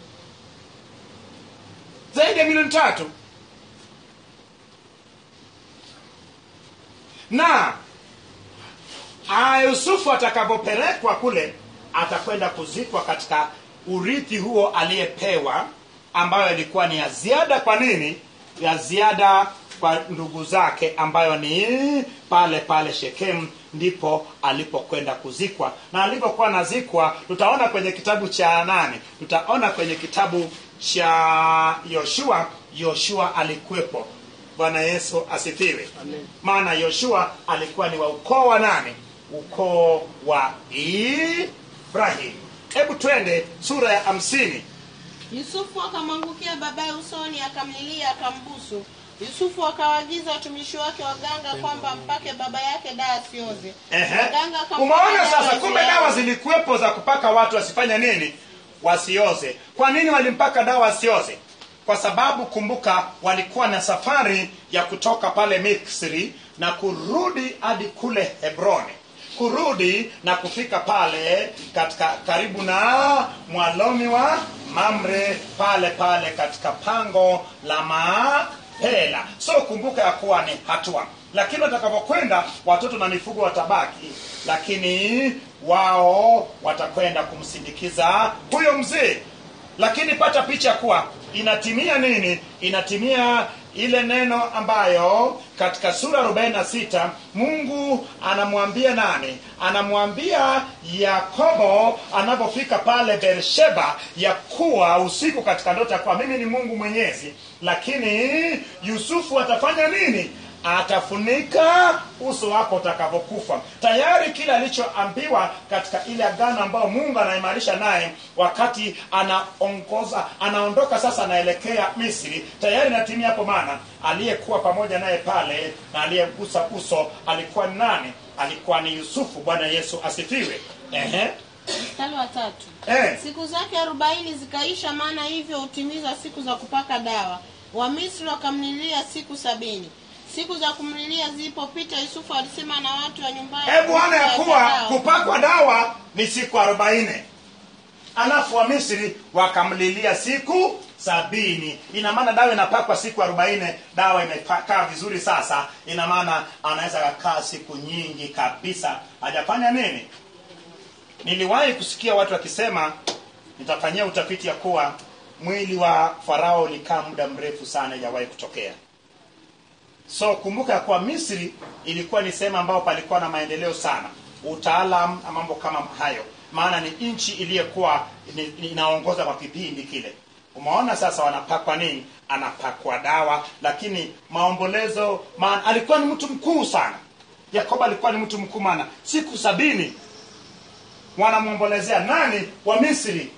zaidi ya milioni tatu na Ah, yusufu atakavyopelekwa kule atakwenda kuzikwa katika urithi huo aliyepewa ambayo ilikuwa ni ya ziada kwa nini ya ziada kwa ndugu zake ambayo ni pale pale shekemu ndipo alipokwenda kuzikwa na alipokuwa anazikwa tutaona kwenye kitabu cha nane tutaona kwenye kitabu cha yoshua yoshua alikuwepo bwana yesu asifiwe Amen. maana yoshua alikuwa ni wa ukoo wa nane ukoo wa ibrahim hebu twende sura ya hamsini yusufu akamwangukia babaye usoni akamlilia akambusu yusufu akawaagiza watumishi wake waganga kwamba mpake baba yake daa asioze Ehe. Waganga akampaka umeona dawa sasa juu kumbe yake. dawa zilikuwepo za kupaka watu wasifanye nini wasioze kwa nini walimpaka dawa wasioze kwa sababu kumbuka walikuwa na safari ya kutoka pale misri na kurudi hadi kule hebroni kurudi na kufika pale katika karibu na mwalomi wa mamre pale pale katika pango la mapela so kumbuka ya kuwa ni hatua lakini watakapokwenda watoto na mifugo watabaki lakini wao watakwenda kumsindikiza huyo mzee lakini pata picha kuwa inatimia nini inatimia ile neno ambayo katika sura 46 mungu anamwambia nani anamwambia yakobo anapofika pale bersheba ya kuwa usiku katika ndoto ya kuwa mimi ni mungu mwenyezi lakini yusufu atafanya nini atafunika uso wako utakapokufa tayari kile alichoambiwa katika ile agano ambayo mungu anaimarisha naye wakati anaongoza anaondoka sasa anaelekea misri tayari natimia hapo maana aliyekuwa pamoja naye pale na aliyegusa uso alikuwa ni nani alikuwa ni yusufu bwana yesu asifiwe Ehe. mstari wa tatu Eh. siku zake arobaini zikaisha maana hivyo hutimiza siku za kupaka dawa wamisri wakamlilia siku sabini siku za kumlilia zilipopita yusufu alisema na watu wa nyumbani hebu ona ya kuhusu kuwa yao. kupakwa dawa ni siku arobaini alafu wa misri wakamlilia siku sabini ina maana dawa inapakwa siku arobaini dawa imekaa vizuri sasa ina maana anaweza kakaa siku nyingi kabisa hajafanya nini niliwahi kusikia watu wakisema nitafanyia utafiti ya kuwa mwili wa farao ulikaa muda mrefu sana ijawahi kutokea so kumbuka ya kuwa misri ilikuwa ni sehemu ambayo palikuwa na maendeleo sana utaalam na mambo kama hayo maana ni nchi iliyokuwa ni- inaongoza kwa kipindi kile umeona sasa wanapakwa nini anapakwa dawa lakini maombolezo maana alikuwa ni mtu mkuu sana yakobo alikuwa ni mtu mkuu maana siku sabini wanamwombolezea nani wa misri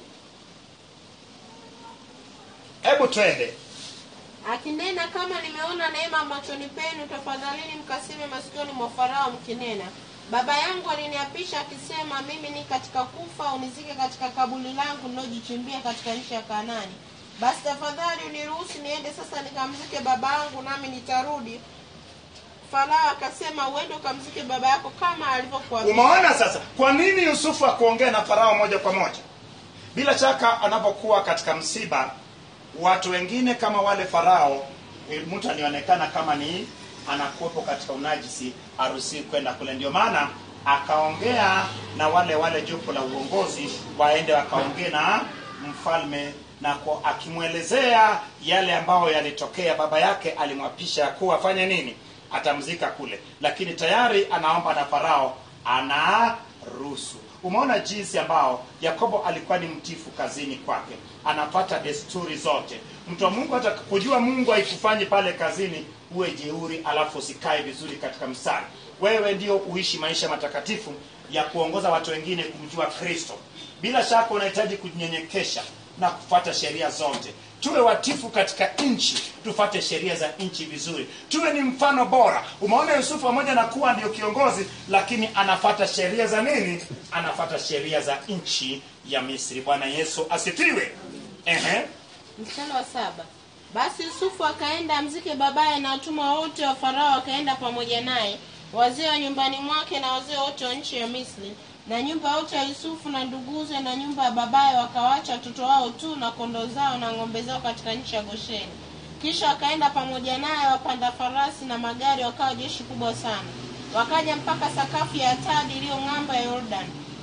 hebu twende akinena kama nimeona neema machoni penu tafadhalini mkaseme masikioni mwa farao mkinena baba yangu aliniapisha akisema mimi ni katika kufa unizike katika kabuli langu nilojichimbia katika nchi ya kanani basi tafadhali uniruhusu niende sasa nikamzike baba yangu nami nitarudi farao akasema uende ukamzike baba yako kama alivyokuambia umeona sasa kwa nini yusufu akuongea na farao moja kwa moja bila shaka anapokuwa katika msiba watu wengine kama wale farao eh, mtu alionekana kama ni anakuwepo katika unajisi harusi kwenda kule ndio maana akaongea na wale wale jopo la uongozi waende wakaongee na mfalme na kwa- akimwelezea yale ambayo yalitokea baba yake alimwapisha kuwa afanye nini atamzika kule lakini tayari anaomba na farao anaruhusu umeona jinsi ambao yakobo alikuwa ni mtifu kazini kwake anapata desturi zote mtu wa mungu hata kujua mungu haikufanyi pale kazini uwe jeuri alafu usikae vizuri katika mstari wewe ndio uishi maisha matakatifu ya kuongoza watu wengine kumjua kristo bila shaka unahitaji kunyenyekesha na kufuata sheria zote tuwe watifu katika nchi tufate sheria za nchi vizuri tuwe ni mfano bora umeona yusufu pamoja na kuwa ndio kiongozi lakini anafata sheria za nini anafata sheria za nchi ya misri bwana yesu asifiwe Ehe. mstari wa saba basi yusufu akaenda amzike babaye na watumwa wote wa farao wakaenda pamoja naye wazee wa nyumbani mwake na wazee wote wa nchi ya misri na nyumba yote ya yusufu na nduguze na nyumba ya babaye wakawacha watoto wao tu na kondoo zao na ng'ombe zao katika nchi ya gosheni kisha wakaenda pamoja naye wapanda farasi na magari wakawa jeshi kubwa sana wakaja mpaka sakafu ya atadi iliyo ng'ambo ya yordani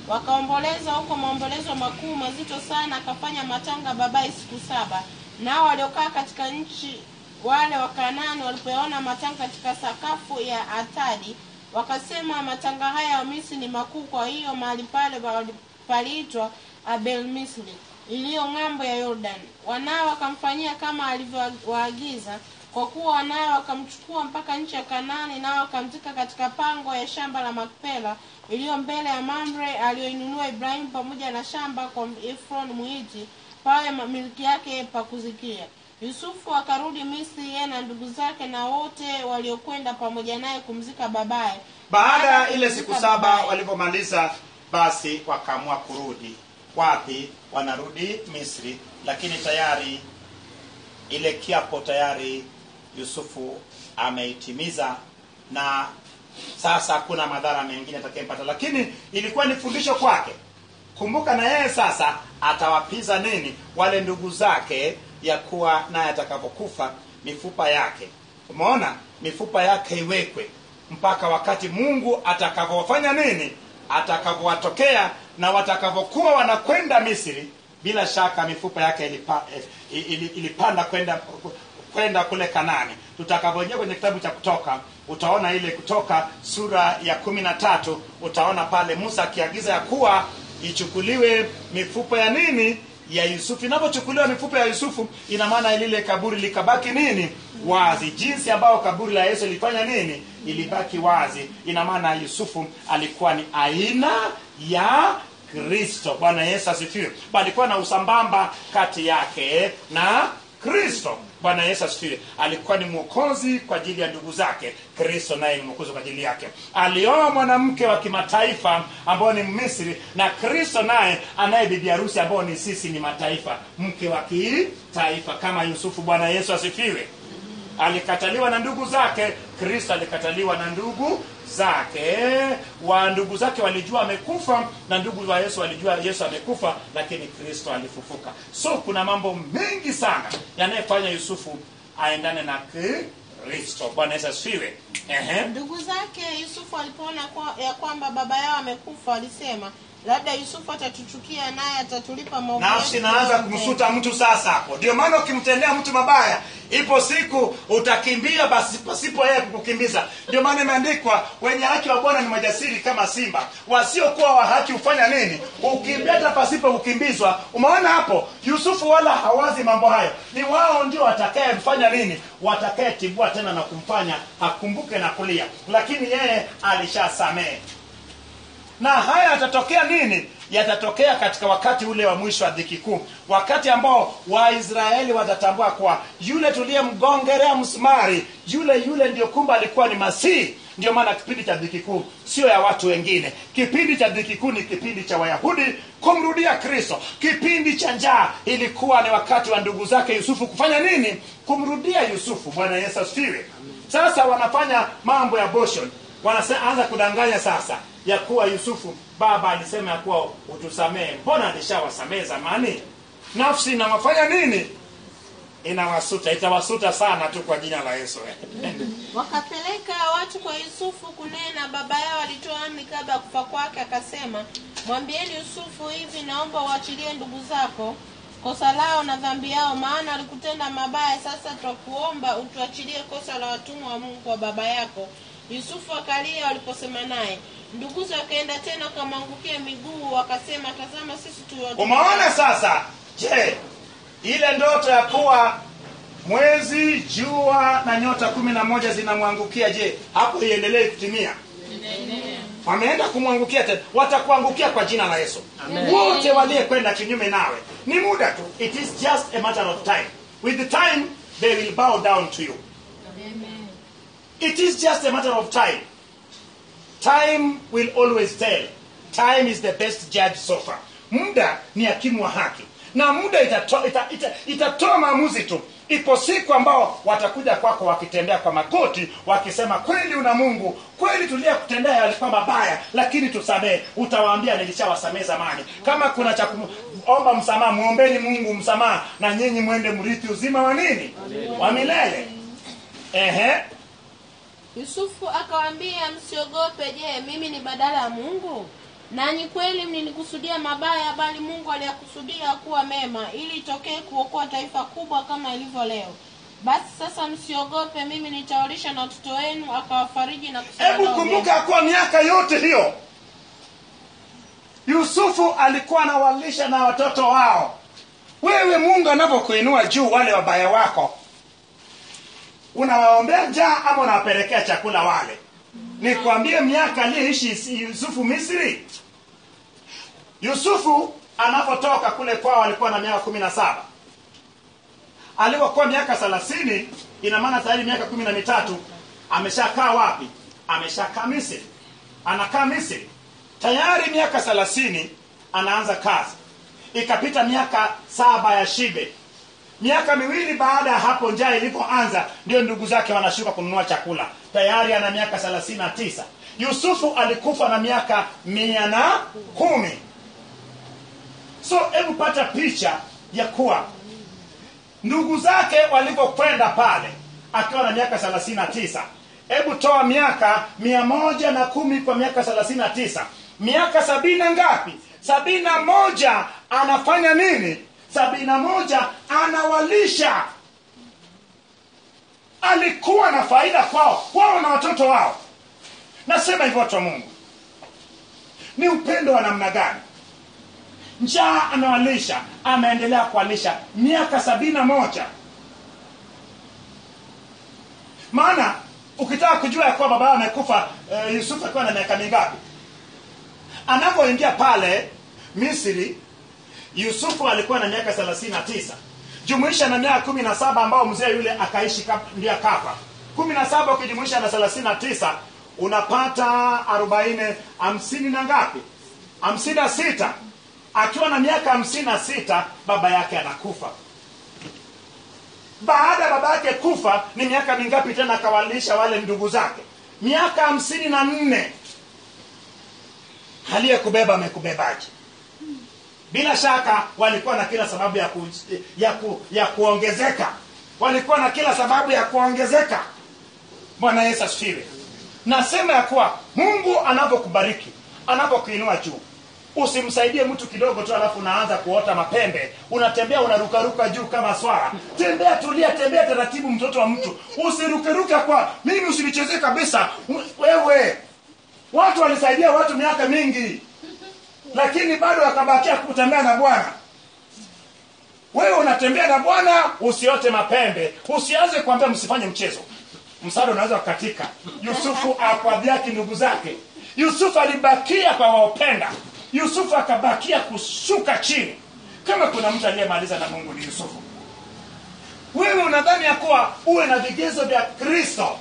wakaomboleza huko maombolezo makuu mazito sana akafanya matanga babaye siku saba nao waliokaa katika nchi wale wakanani walipoyaona matanga katika sakafu ya atadi wakasema matanga haya ya misri ni makuu kwa hiyo mahali pale pali- paliitwa abel misri iliyo ng'ambo ya yordan wanao wakamfanyia kama alivyowaagiza kwa kuwa wanao wakamchukua mpaka nchi ya kanani nao wakamzika katika pango ya shamba la makpela iliyo mbele ya mamre aliyoinunua ibrahimu pamoja na shamba kwa efron mwiti pawe ma- milki yake pa kuzikia yusufu akarudi misri yeye na ndugu zake na wote waliokwenda pamoja naye kumzika babaye baada ya ile kumzika siku saba babaye. walipomaliza basi wakaamua kurudi wapi wanarudi misri lakini tayari ile kiapo tayari yusufu ameitimiza na sasa hakuna madhara mengine atakayempata lakini ilikuwa ni fundisho kwake kumbuka na yeye sasa atawapiza nini wale ndugu zake ya kuwa naye atakapokufa mifupa yake umeona mifupa yake iwekwe mpaka wakati mungu atakavyofanya nini atakavyowatokea na watakavyokuwa wanakwenda misri bila shaka mifupa yake ilipa, eh, ili- ilipanda kwenda kwenda kule kanani tutakapoingia kwenye kitabu cha kutoka utaona ile kutoka sura ya kumi na tatu utaona pale musa akiagiza ya kuwa ichukuliwe mifupa ya nini ya yusufu inapochukuliwa mifupa ya yusufu ina maana lile kaburi likabaki nini wazi jinsi ambayo kaburi la yesu ilifanya nini ilibaki wazi ina maana yusufu alikuwa ni aina ya kristo bwana yesu asifiwe palikuwa na usambamba kati yake na kristo bwana yesu asifiwe alikuwa ni mwokozi kwa ajili ya ndugu zake kristo naye ni mwokozi kwa ajili yake alioa mwanamke wa kimataifa ambao ni misri na kristo naye anaye bibi harusi ambao ni sisi ni mataifa mke wa kitaifa kama yusufu bwana yesu asifiwe alikataliwa na ndugu zake kristo alikataliwa na ndugu zake wa ndugu zake walijua amekufa na ndugu wa yesu walijua yesu amekufa lakini kristo alifufuka so kuna mambo mengi sana yanayefanya yusufu aendane na kristo bwana yesu asifiwe Ehe. ndugu zake yusufu alipoona kwa, ya kwamba baba yao amekufa walisema labda yusufu atatuchukia naye atatulipa maovu nafsi yetu inaanza yote." kumsuta mtu sasa hapo ndio maana ukimtendea mtu mabaya ipo siku utakimbia basi pasipo yeye kukukimbiza ndio maana imeandikwa wenye haki wa bwana ni majasiri kama simba wasiokuwa wa haki hufanya nini ukimbia hata pasipo kukimbizwa umeona hapo yusufu wala hawazi mambo hayo ni wao ndio watakayemfanya nini watakayetibua tena na kumfanya akumbuke na kulia lakini yeye alishasamehe na haya yatatokea nini yatatokea katika wakati ule wa mwisho wa dhiki kuu wakati ambao waisraeli watatambua kuwa yule tuliyemgongerea msumari yule yule ndio kumbe alikuwa ni masihi ndio maana kipindi cha dhiki kuu sio ya watu wengine kipindi cha dhiki kuu ni kipindi cha wayahudi kumrudia kristo kipindi cha njaa ilikuwa ni wakati wa ndugu zake yusufu kufanya nini kumrudia yusufu bwana yesu asifiwe sasa wanafanya mambo ya boshon wanaanza kudanganya sasa ya kuwa yusufu baba alisema ya kuwa utusamehe mbona alishawasamehe zamani nafsi inawafanya nini inawasuta itawasuta sana tu kwa jina la yesu wakapeleka watu kwa yusufu kunena baba yao alitoa amri kabla ya kufa kwake akasema mwambieni yusufu hivi naomba uachilie ndugu zako kosa lao na dhambi yao maana walikutenda mabaya sasa twakuomba utuachilie kosa la watumwa wa mungu kwa baba yako yusufu akalia waliposema naye nduguze wakaenda tena wakamwangukia miguu wakasema tazama sisi tu watumwa umeona sasa je ile ndoto ya kuwa mwezi jua na nyota kumi na moja zinamwangukia je hapo iendelee kutimia wameenda kumwangukia tena watakuangukia kwa jina la yesu wote waliyekwenda kinyume nawe ni muda tu it is just a matter of time with the time they will bow down to you it is just a matter of time time will always tell time is the best judge so far muda ni hakimu wa haki na muda itatoa ita, ita, itatoa maamuzi tu ipo siku ambao watakuja kwako wakitembea kwa magoti wakisema kweli una mungu kweli tuliyekutendea yalikuwa mabaya lakini tusamehe utawaambia nilishawasamehe zamani kama kuna cha kuomba msamaha mwombeni mungu msamaha na nyinyi mwende mrithi uzima wa nini wa milele ehe yusufu akawaambia msiogope je mimi ni badala ya mungu nanyi kweli mlinikusudia mabaya bali mungu aliyakusudia kuwa mema ili itokee kuokoa taifa kubwa kama ilivyo leo basi sasa msiogope mimi nitawalisha na watoto wenu akawafariji na kusema hebu nao kumbuka kwa miaka yote hiyo yusufu alikuwa anawalisha na watoto wao wewe mungu anavyokuinua juu wale wabaya wako unawaombea njaa ama unawapelekea chakula wale nikwambie miaka aliyeishi yusufu misri yusufu anapotoka kule kwao alikuwa na miaka kumi na saba alipokuwa miaka thelathini ina maana tayari miaka kumi na mitatu ameshakaa wapi ameshakaa misri anakaa misri tayari miaka thelathini anaanza kazi ikapita miaka saba ya shibe miaka miwili baada ya hapo njaa ilipoanza ndio ndugu zake wanashuka kununua chakula tayari ana miaka thelathini na tisa yusufu alikufa na miaka mia na kumi so hebu pata picha ya kuwa ndugu zake walivyokwenda pale akiwa na miaka thelathini na tisa hebu toa miaka mia moja na kumi kwa miaka thelathini na tisa miaka sabini na ngapi sabini na moja anafanya nini sabini na moja anawalisha alikuwa na faida kwao wao na watoto wao nasema hivyo watu wa mungu ni upendo wa namna gani njaa amewalisha ameendelea kuwalisha miaka sabini na moja maana ukitaka kujua ya kuwa baba yao amekufa e, yusufu akiwa na miaka mingapi anapoingia pale misri yusufu alikuwa na miaka thelathini na tisa jumuisha na miaka kumi na saba ambao mzee yule akaishi kap- ndiye akafa kumi na saba ukijumuisha na thelathini na tisa unapata arobaini hamsini na ngapi hamsini na sita akiwa na miaka hamsini na sita baba yake anakufa baada ya baba yake kufa ni miaka mingapi tena akawalisha wale ndugu zake miaka hamsini na nne aliyekubeba amekubebaje bila shaka walikuwa na kila sababu ya, ku, ya, ku, ya kuongezeka walikuwa na kila sababu ya kuongezeka bwana yesu asifiwe nasema ya kuwa mungu anavyokubariki anavyokuinua juu usimsaidie mtu kidogo tu alafu unaanza kuota mapembe unatembea unarukaruka juu kama swara tembea tulia tembea taratibu mtoto wa mtu usirukeruke kwa mimi usinichezee kabisa wewe watu walisaidia watu miaka mingi lakini bado wakabakia kutembea na bwana wewe unatembea na bwana usiote mapembe usianze kuambia msifanye mchezo msaada unaweza kukatika yusufu akwadhiaki ndugu zake yusufu alibakia kwa waopenda yusufu akabakia kushuka chini kama kuna mtu aliyemaliza na mungu ni yusufu wewe unadhani ya kuwa uwe na vigezo vya kristo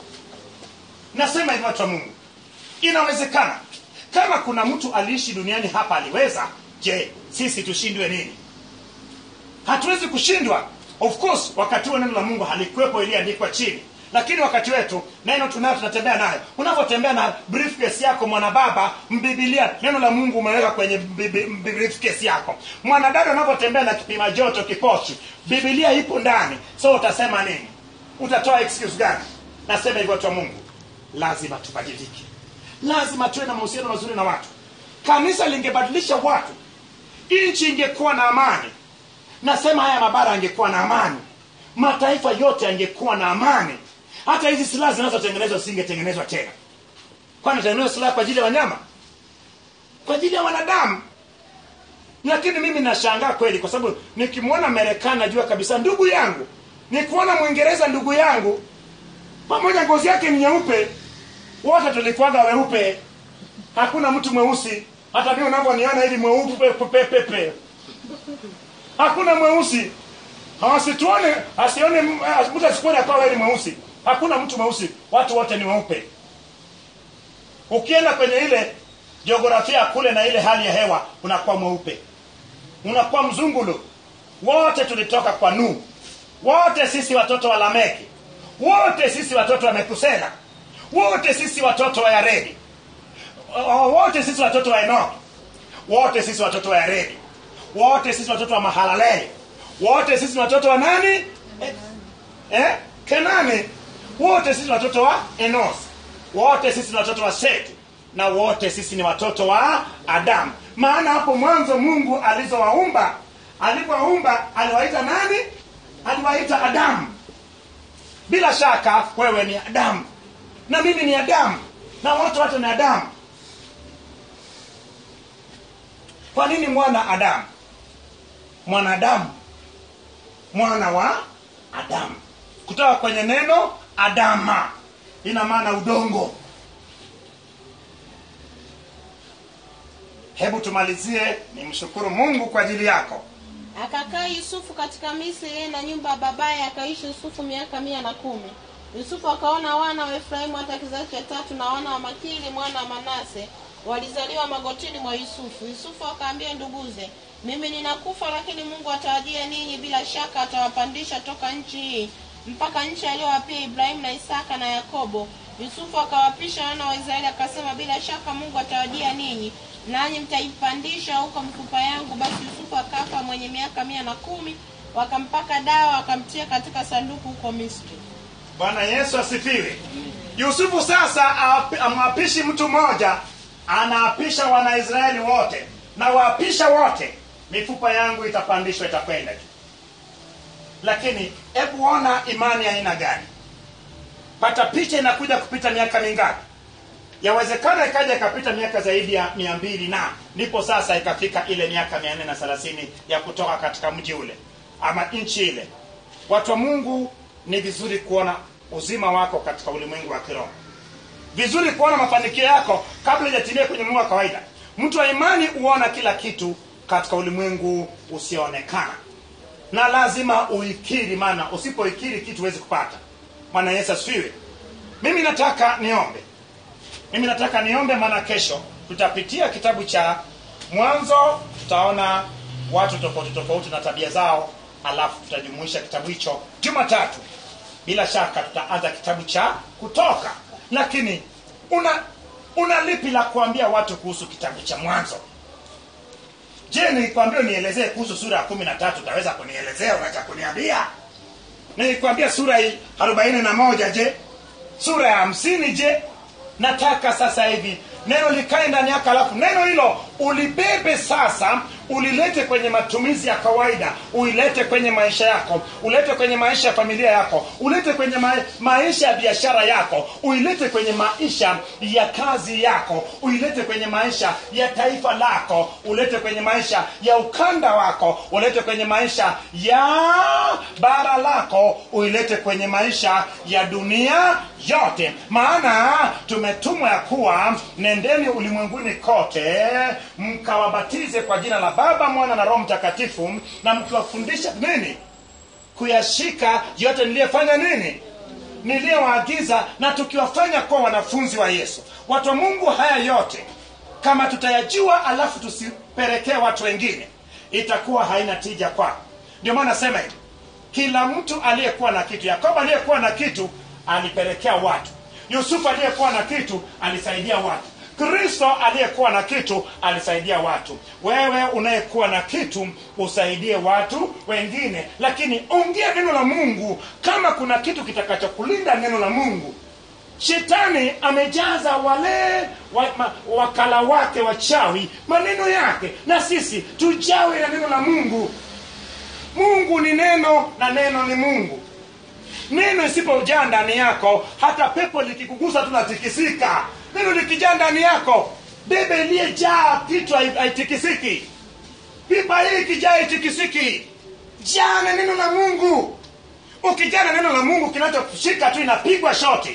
nasema hivyo watu wa mungu inawezekana kama kuna mtu aliishi duniani hapa aliweza je sisi tushindwe nini hatuwezi kushindwa of course wakati huo neno la mungu halikuwepo iliandikwa chini lakini wakati wetu neno tunayo tunatembea nayo unapotembea na briefcase yako mwanababa mbibilia neno la mungu umeweka kwenye mbibi- mbi- briefcase yako mwanadada unapotembea na kipima joto kipochi bibilia ipo ndani so utasema nini utatoa excuse gani nasema hivyo watu wa mungu lazima tubadilike lazima tuwe na mahusiano mazuri na watu kanisa lingebadilisha watu nchi ingekuwa na amani nasema haya mabara angekuwa na amani mataifa yote yangekuwa na amani hata hizi silaha zinazotengenezwa zisingetengenezwa tena kwani tengenezwa silaha kwa ajili ya wanyama kwa ajili ya wanadamu lakini mimi nashangaa kweli kwa sababu nikimwona marekani najua kabisa ndugu yangu nikuona mwingereza ndugu yangu pamoja ngozi yake ni nyeupe wote tulikuwaga weupe hakuna mtu mweusi hata mi unavyoniona hivi mweupe pepepe hakuna mweusi asituone asione mtu asikuone akawa wewe ni mweusi hakuna mtu mweusi watu wote ni weupe ukienda kwenye ile jiografia kule na ile hali ya hewa unakuwa mweupe unakuwa mzungulu wote tulitoka kwa nuu wote sisi watoto wa lameki wote sisi watoto wa mekusela wote sisi watoto wa yaredi O- wote sisi watoto wa enoki wote sisi watoto wa yaredi wote sisi watoto wa mahalaleli wote sisi ni watoto wa nani eh, eh? kenani wote sisi ni watoto wa enos wote sisi ni watoto wa seti na wote sisi ni watoto wa adamu maana hapo mwanzo mungu alizowaumba alipowaumba aliwaita nani aliwaita adamu bila shaka wewe ni adamu na mimi ni adamu na wote wote ni adamu kwa nini mwana adamu mwanadamu mwana wa adamu kutoka kwenye neno adama ina maana udongo hebu tumalizie nimshukuru mungu kwa ajili yako akakaa yusufu katika misri yeye na nyumba ya babaye akaishi yusufu miaka mia na kumi yusufu akaona wana wa efraimu hata kizazi cha tatu na wana wa makili mwana wa manase walizaliwa magotini mwa yusufu yusufu akaambia nduguze mimi ninakufa lakini mungu atawajia ninyi bila shaka atawapandisha toka nchi hii mpaka nchi aliyowapia ibrahimu na isaka na yakobo yusufu akawapisha wana wa israeli akasema bila shaka mungu atawajia ninyi nanyi mtaipandisha huko mifupa yangu basi yusufu akafa mwenye miaka mia na kumi wakampaka dawa wakamtia katika sanduku huko misri bwana yesu asifiwe yusufu sasa awapi- amwapishi mtu mmoja anaapisha wanaisraeli wote na waapisha wote mifupa yangu itapandishwa itakwenda juu lakini hebu ona imani ya aina gani pata picha inakuja kupita miaka mingapi yawezekana ikaja ikapita miaka zaidi ya mia mbili na ndipo sasa ikafika ile miaka mia nne na thelathini ya kutoka katika mji ule ama nchi ile watu wa mungu ni vizuri kuona uzima wako katika ulimwengu wa kiroho vizuri kuona mafanikio yako kabla ijatimia kwenye mungu wa kawaida mtu wa imani huona kila kitu katika ulimwengu usioonekana na lazima uikiri maana usipoikiri kitu huwezi kupata bwana yesu asifiwe mimi nataka niombe mimi nataka niombe maana kesho tutapitia kitabu cha mwanzo tutaona watu tofauti tofauti na tabia zao alafu tutajumuisha kitabu hicho jumatatu bila shaka tutaanza kitabu cha kutoka lakini una una lipi la kuambia watu kuhusu kitabu cha mwanzo je nikwambia nielezee kuhusu sura ya kumi na tatu utaweza kunielezea unacha kuniambia nilikwambia sura hii arobaini na moja je sura ya hamsini je nataka sasa hivi neno likae ndani yako alafu neno hilo ulibebe sasa ulilete kwenye matumizi ya kawaida uilete kwenye maisha yako ulete kwenye maisha ya familia yako ulete kwenye ma- maisha ya biashara yako uilete kwenye maisha ya kazi yako uilete kwenye maisha ya taifa lako ulete kwenye maisha ya ukanda wako ulete kwenye maisha ya bara lako uilete kwenye maisha ya dunia yote maana tumetumwa ya kuwa nendeni ulimwenguni kote mkawabatize kwa jina la baba mwana na roho mtakatifu na mkiwafundisha nini kuyashika yote niliyefanya nini niliyowaagiza na tukiwafanya kuwa wanafunzi wa yesu watu wa mungu haya yote kama tutayajua alafu tusipelekee watu wengine itakuwa haina tija kwako ndio maana nasema hivi kila mtu aliyekuwa na kitu yakobo aliyekuwa na kitu alipelekea watu yusufu aliyekuwa na kitu alisaidia watu kristo aliyekuwa na kitu alisaidia watu wewe unayekuwa na kitu usaidie watu wengine lakini ongea neno la mungu kama kuna kitu kitakachokulinda neno la mungu shetani amejaza wale wa, ma, wakala wake wachawi maneno yake na sisi tujawe na neno la mungu mungu ni neno na neno ni mungu neno isipojaa ndani yako hata pepo likikugusa tunatikisika neno likijaa ndani yako bebe iliyejaa kitu hai- haitikisiki pipa hii ikijaa haitikisiki jaa na neno la mungu ukijaa na neno la mungu kinachoshika tu inapigwa shoti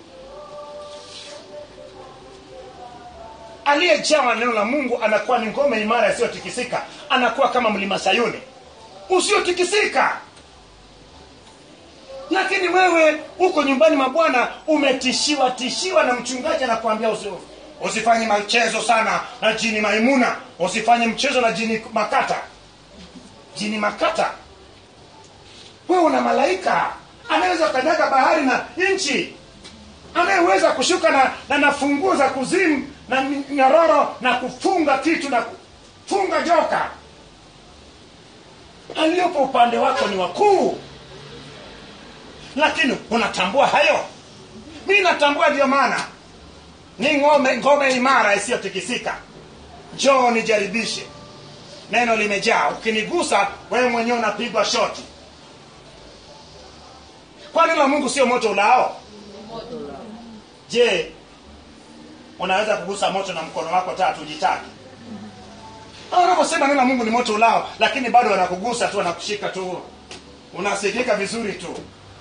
aliyejawa na neno la mungu anakuwa ni ngome imara isiyotikisika anakuwa kama mlima sayuni usiotikisika lakini wewe uko nyumbani mwa bwana umetishiwa tishiwa na mchungaji anakuambia usi, usifanye mchezo sana na jini maimuna usifanye mchezo na jini makata jini makata wewe una malaika anayeweza kanyaga bahari na nchi anayeweza kushuka na, na na funguo za kuzimu na nyororo na kufunga kitu na kufunga joka aliyopo upande wako ni wakuu lakini unatambua hayo mi natambua ndio maana ni ngome ngome imara isiyotikisika njoo nijaribishe neno limejaa ukinigusa wewe mwenyewe unapigwa shoti kwani la mungu sio moto ulao je unaweza kugusa moto na mkono wako tatu ujitaki Hao wanaposema neno la mungu ni moto ulao lakini bado wanakugusa tu wanakushika tu unasikika vizuri tu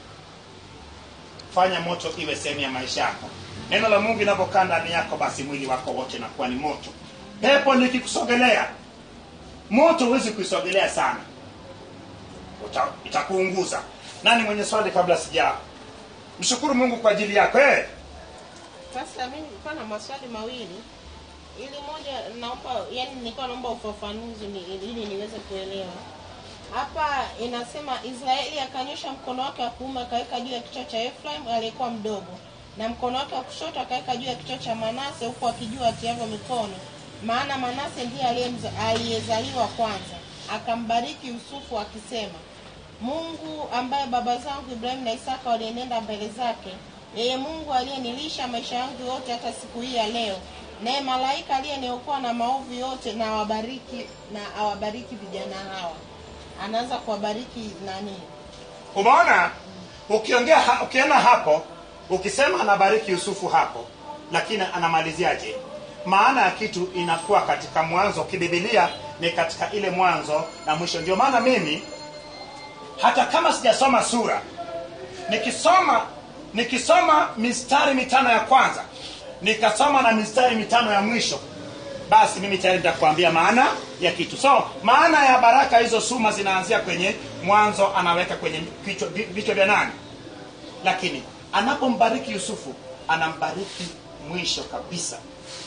fanya moto iwe sehemu ya maisha yako neno la mungu inapokaa ndani yako basi mwili wako wote nakuwa ni moto pepo likikusogelea moto huwezi kuisogelea sana Uta- itakuunguza nani mwenye swali kabla sija mshukuru mungu kwa ajili yako eh? Sasa mimi nilikuwa na maswali mawili, ili moja naomba, yani nilikuwa naomba ufafanuzi ni, ili niweze kuelewa. Hapa inasema Israeli akanyosha mkono wake wa kuume akaweka juu ya kichwa cha Efraim aliyekuwa mdogo, na mkono wake wa kushoto akaweka juu ya kichwa cha Manase, huku akijua atiavyo mikono, maana Manase ndiye aliyemza- aliyezaliwa kwanza. Akambariki Yusufu akisema, Mungu ambaye baba zangu Ibrahimu na Isaka walienenda mbele zake, yeye Mungu aliyenilisha maisha yangu yote hata siku hii ya leo, naye malaika aliyeniokoa na maovu yote, na awabariki na awabariki vijana hawa. Anaanza kuwabariki nani? umeona ukiongea ha, ukienda hapo ukisema anabariki yusufu hapo lakini anamaliziaje maana ya kitu inakuwa katika mwanzo kibibilia ni katika ile mwanzo na mwisho ndio maana mimi hata kama sijasoma sura nikisoma nikisoma mistari mitano ya kwanza nikasoma na mistari mitano ya mwisho basi mimi tayari nitakwambia maana ya kitu so maana ya baraka hizo suma zinaanzia kwenye mwanzo anaweka kwenye kichwa- vi- vichwa vya nani lakini anapombariki yusufu anambariki mwisho kabisa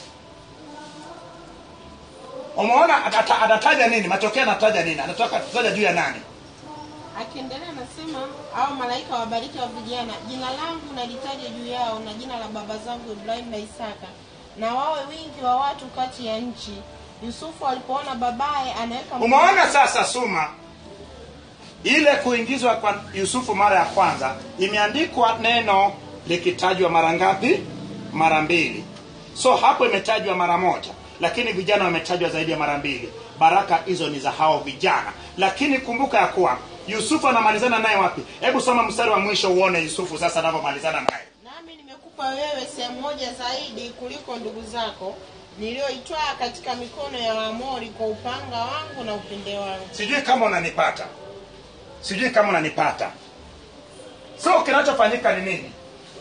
umeona atata- anataja nini matokeo anataja nini anatoka ataja juu ya nani Akiendelea anasema au malaika wabariki wa vijana, jina langu nalitaja juu yao na jina la baba zangu Ibrahimu na Isaka, na wawe wingi wa watu kati ya nchi. Yusufu alipoona babaye anaweka mkono- umeona sasa suma ile kuingizwa kwa yusufu mara ya kwanza imeandikwa neno likitajwa mara ngapi mara mbili so hapo imetajwa mara moja lakini vijana wametajwa zaidi ya mara mbili baraka hizo ni za hao vijana lakini kumbuka ya kuwa yusufu anamalizana naye wapi hebu soma mstari wa mwisho uone yusufu sasa anavyomalizana naye nami nimekupa wewe sehemu moja zaidi kuliko ndugu zako niliyoitwaa katika mikono ya Waamori kwa upanga wangu na upinde wangu. sijui kama unanipata sijui kama unanipata so kinachofanyika ni nini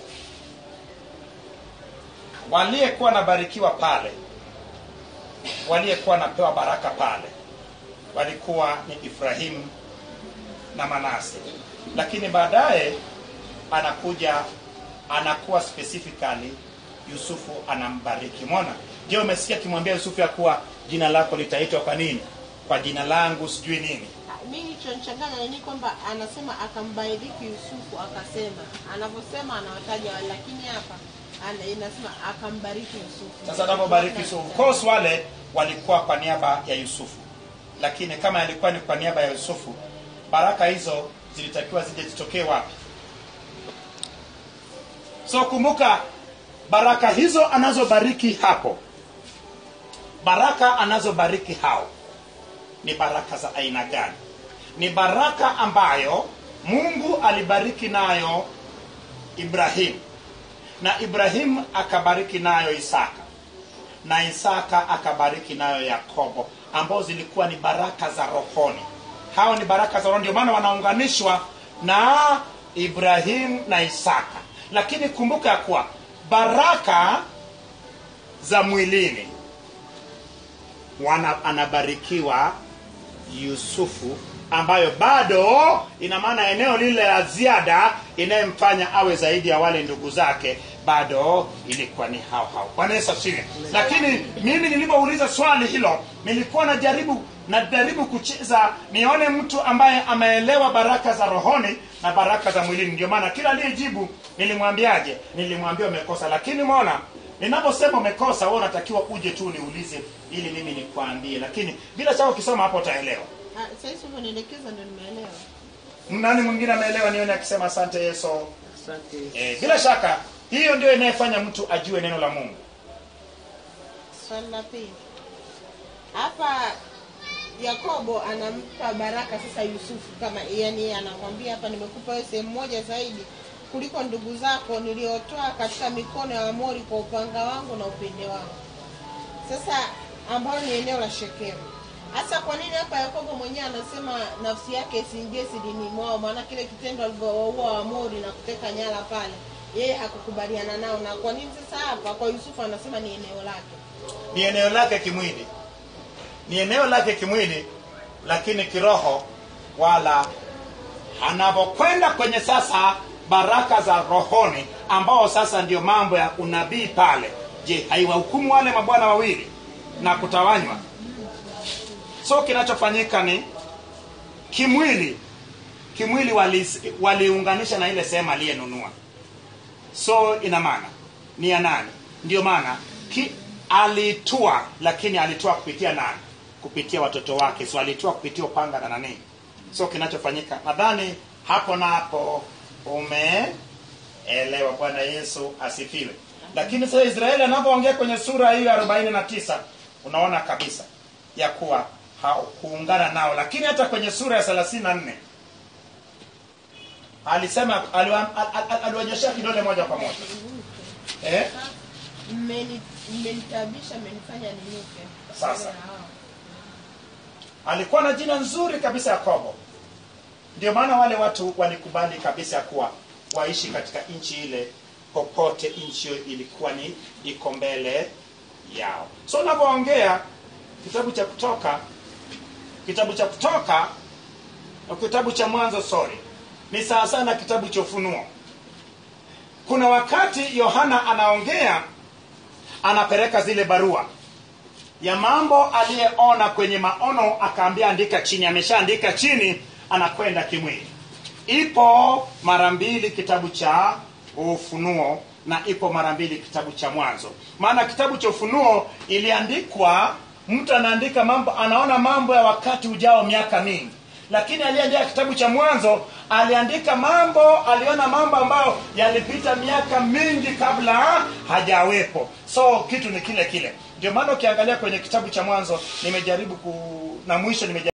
waliyekuwa nabarikiwa pale waliyekuwa napewa baraka pale walikuwa ni ibrahimu na manase lakini baadaye anakuja anakuwa specifically yusufu anambariki mona je umesikia akimwambia yusufu ya kuwa jina lako litaitwa kwa nini kwa jina langu sijui nini mi kilichonichanganya ni kwamba anasema akambariki Yusufu, akasema anavyosema anawataja wale, lakini hapa ana, inasema akambariki Yusufu. sasa anapobariki yusufu of course wale walikuwa kwa niaba ya yusufu lakini kama yalikuwa ni kwa niaba ya yusufu baraka hizo zilitakiwa zije zitokee wapi so kumbuka baraka hizo anazobariki hapo baraka anazobariki hao ni baraka za aina gani ni baraka ambayo mungu alibariki nayo ibrahimu na ibrahimu akabariki nayo isaka na isaka akabariki nayo yakobo ambao zilikuwa ni baraka za rohoni hao ni baraka za rohoni ndio maana wanaunganishwa na ibrahimu na isaka lakini kumbuka ya kuwa baraka za mwilini wana, anabarikiwa yusufu ambayo bado ina maana eneo lile la ziada inayemfanya awe zaidi ya wale ndugu zake bado ilikuwa ni hao hao bwana yesu asifiwe lakini mimi nilipouliza swali hilo nilikuwa najaribu najaribu kucheza nione mtu ambaye ameelewa baraka za rohoni na baraka za mwilini ndio maana kila aliyejibu nilimwambiaje nilimwambia umekosa lakini umeona ninaposema umekosa wewe unatakiwa uje tu niulize ili mimi nikwambie lakini bila shaka ukisoma hapo utaelewa Ah, Sasa hivi umenielekeza ndio nimeelewa. nani mwingine ameelewa nione akisema asante yesu asante e, bila shaka hiyo ndio inayefanya mtu ajue neno la mungu swali la pili hapa yakobo anampa baraka sasa yusufu kama yani yeye anakwambia hapa nimekupa wewe sehemu moja zaidi kuliko ndugu zako niliotoa katika mikono ya wamori kwa upanga wangu na upinde wangu sasa ambayo ni eneo la shekemu hasa kwa nini hapa yakobo mwenyewe anasema nafsi yake isiingie silini mwao maana kile kitendo alivyowaua wamori na kuteka nyara pale yeye hakukubaliana nao na kwa nini sasa hapa kwa yusufu anasema ni eneo lake ni eneo lake kimwili ni eneo lake kimwili lakini kiroho wala anapokwenda kwenye sasa baraka za rohoni ambao sasa ndio mambo ya unabii pale je haiwahukumu wale mabwana wawili na kutawanywa so kinachofanyika ni kimwili kimwili wali- waliunganisha na ile sehemu aliyenunua so ina maana ni ya nani ndio maana ki, alitua lakini alitua kupitia nani kupitia watoto wake so alitua kupitia upanga na nani so kinachofanyika nadhani hapo napo umeelewa bwana yesu asifiwe lakini sasa israeli anapoongea kwenye sura hiyo arobaini na tisa unaona kabisa ya kuwa hakuungana nao lakini hata kwenye sura ya thelathini na nne alisema aliwa- al- al- al- aliwanyoshea kidole moja kwa moja eh? Mmeni- mmenitabisha mmenifanya ninuke Sasa. alikuwa na jina nzuri kabisa yakobo ndio maana wale watu walikubali kabisa ya kuwa waishi katika nchi ile popote nchi hiyo ilikuwa ni iko mbele yao so unavyoongea kitabu cha kutoka kitabu cha kutoka na kitabu cha mwanzo sorry ni sawa sana na kitabu cha ufunuo kuna wakati yohana anaongea anapeleka zile barua ya mambo aliyeona kwenye maono akaambia andika chini ameshaandika chini anakwenda kimwili ipo mara mbili kitabu cha ufunuo na ipo mara mbili kitabu cha mwanzo maana kitabu cha ufunuo iliandikwa mtu anaandika mambo anaona mambo ya wakati ujao miaka mingi lakini aliyeandika kitabu cha mwanzo aliandika mambo aliona mambo ambayo yalipita miaka mingi kabla hajawepo so kitu ni kile kile ndio maana ukiangalia kwenye kitabu cha mwanzo nimejaribu ku na mwisho nimejaribu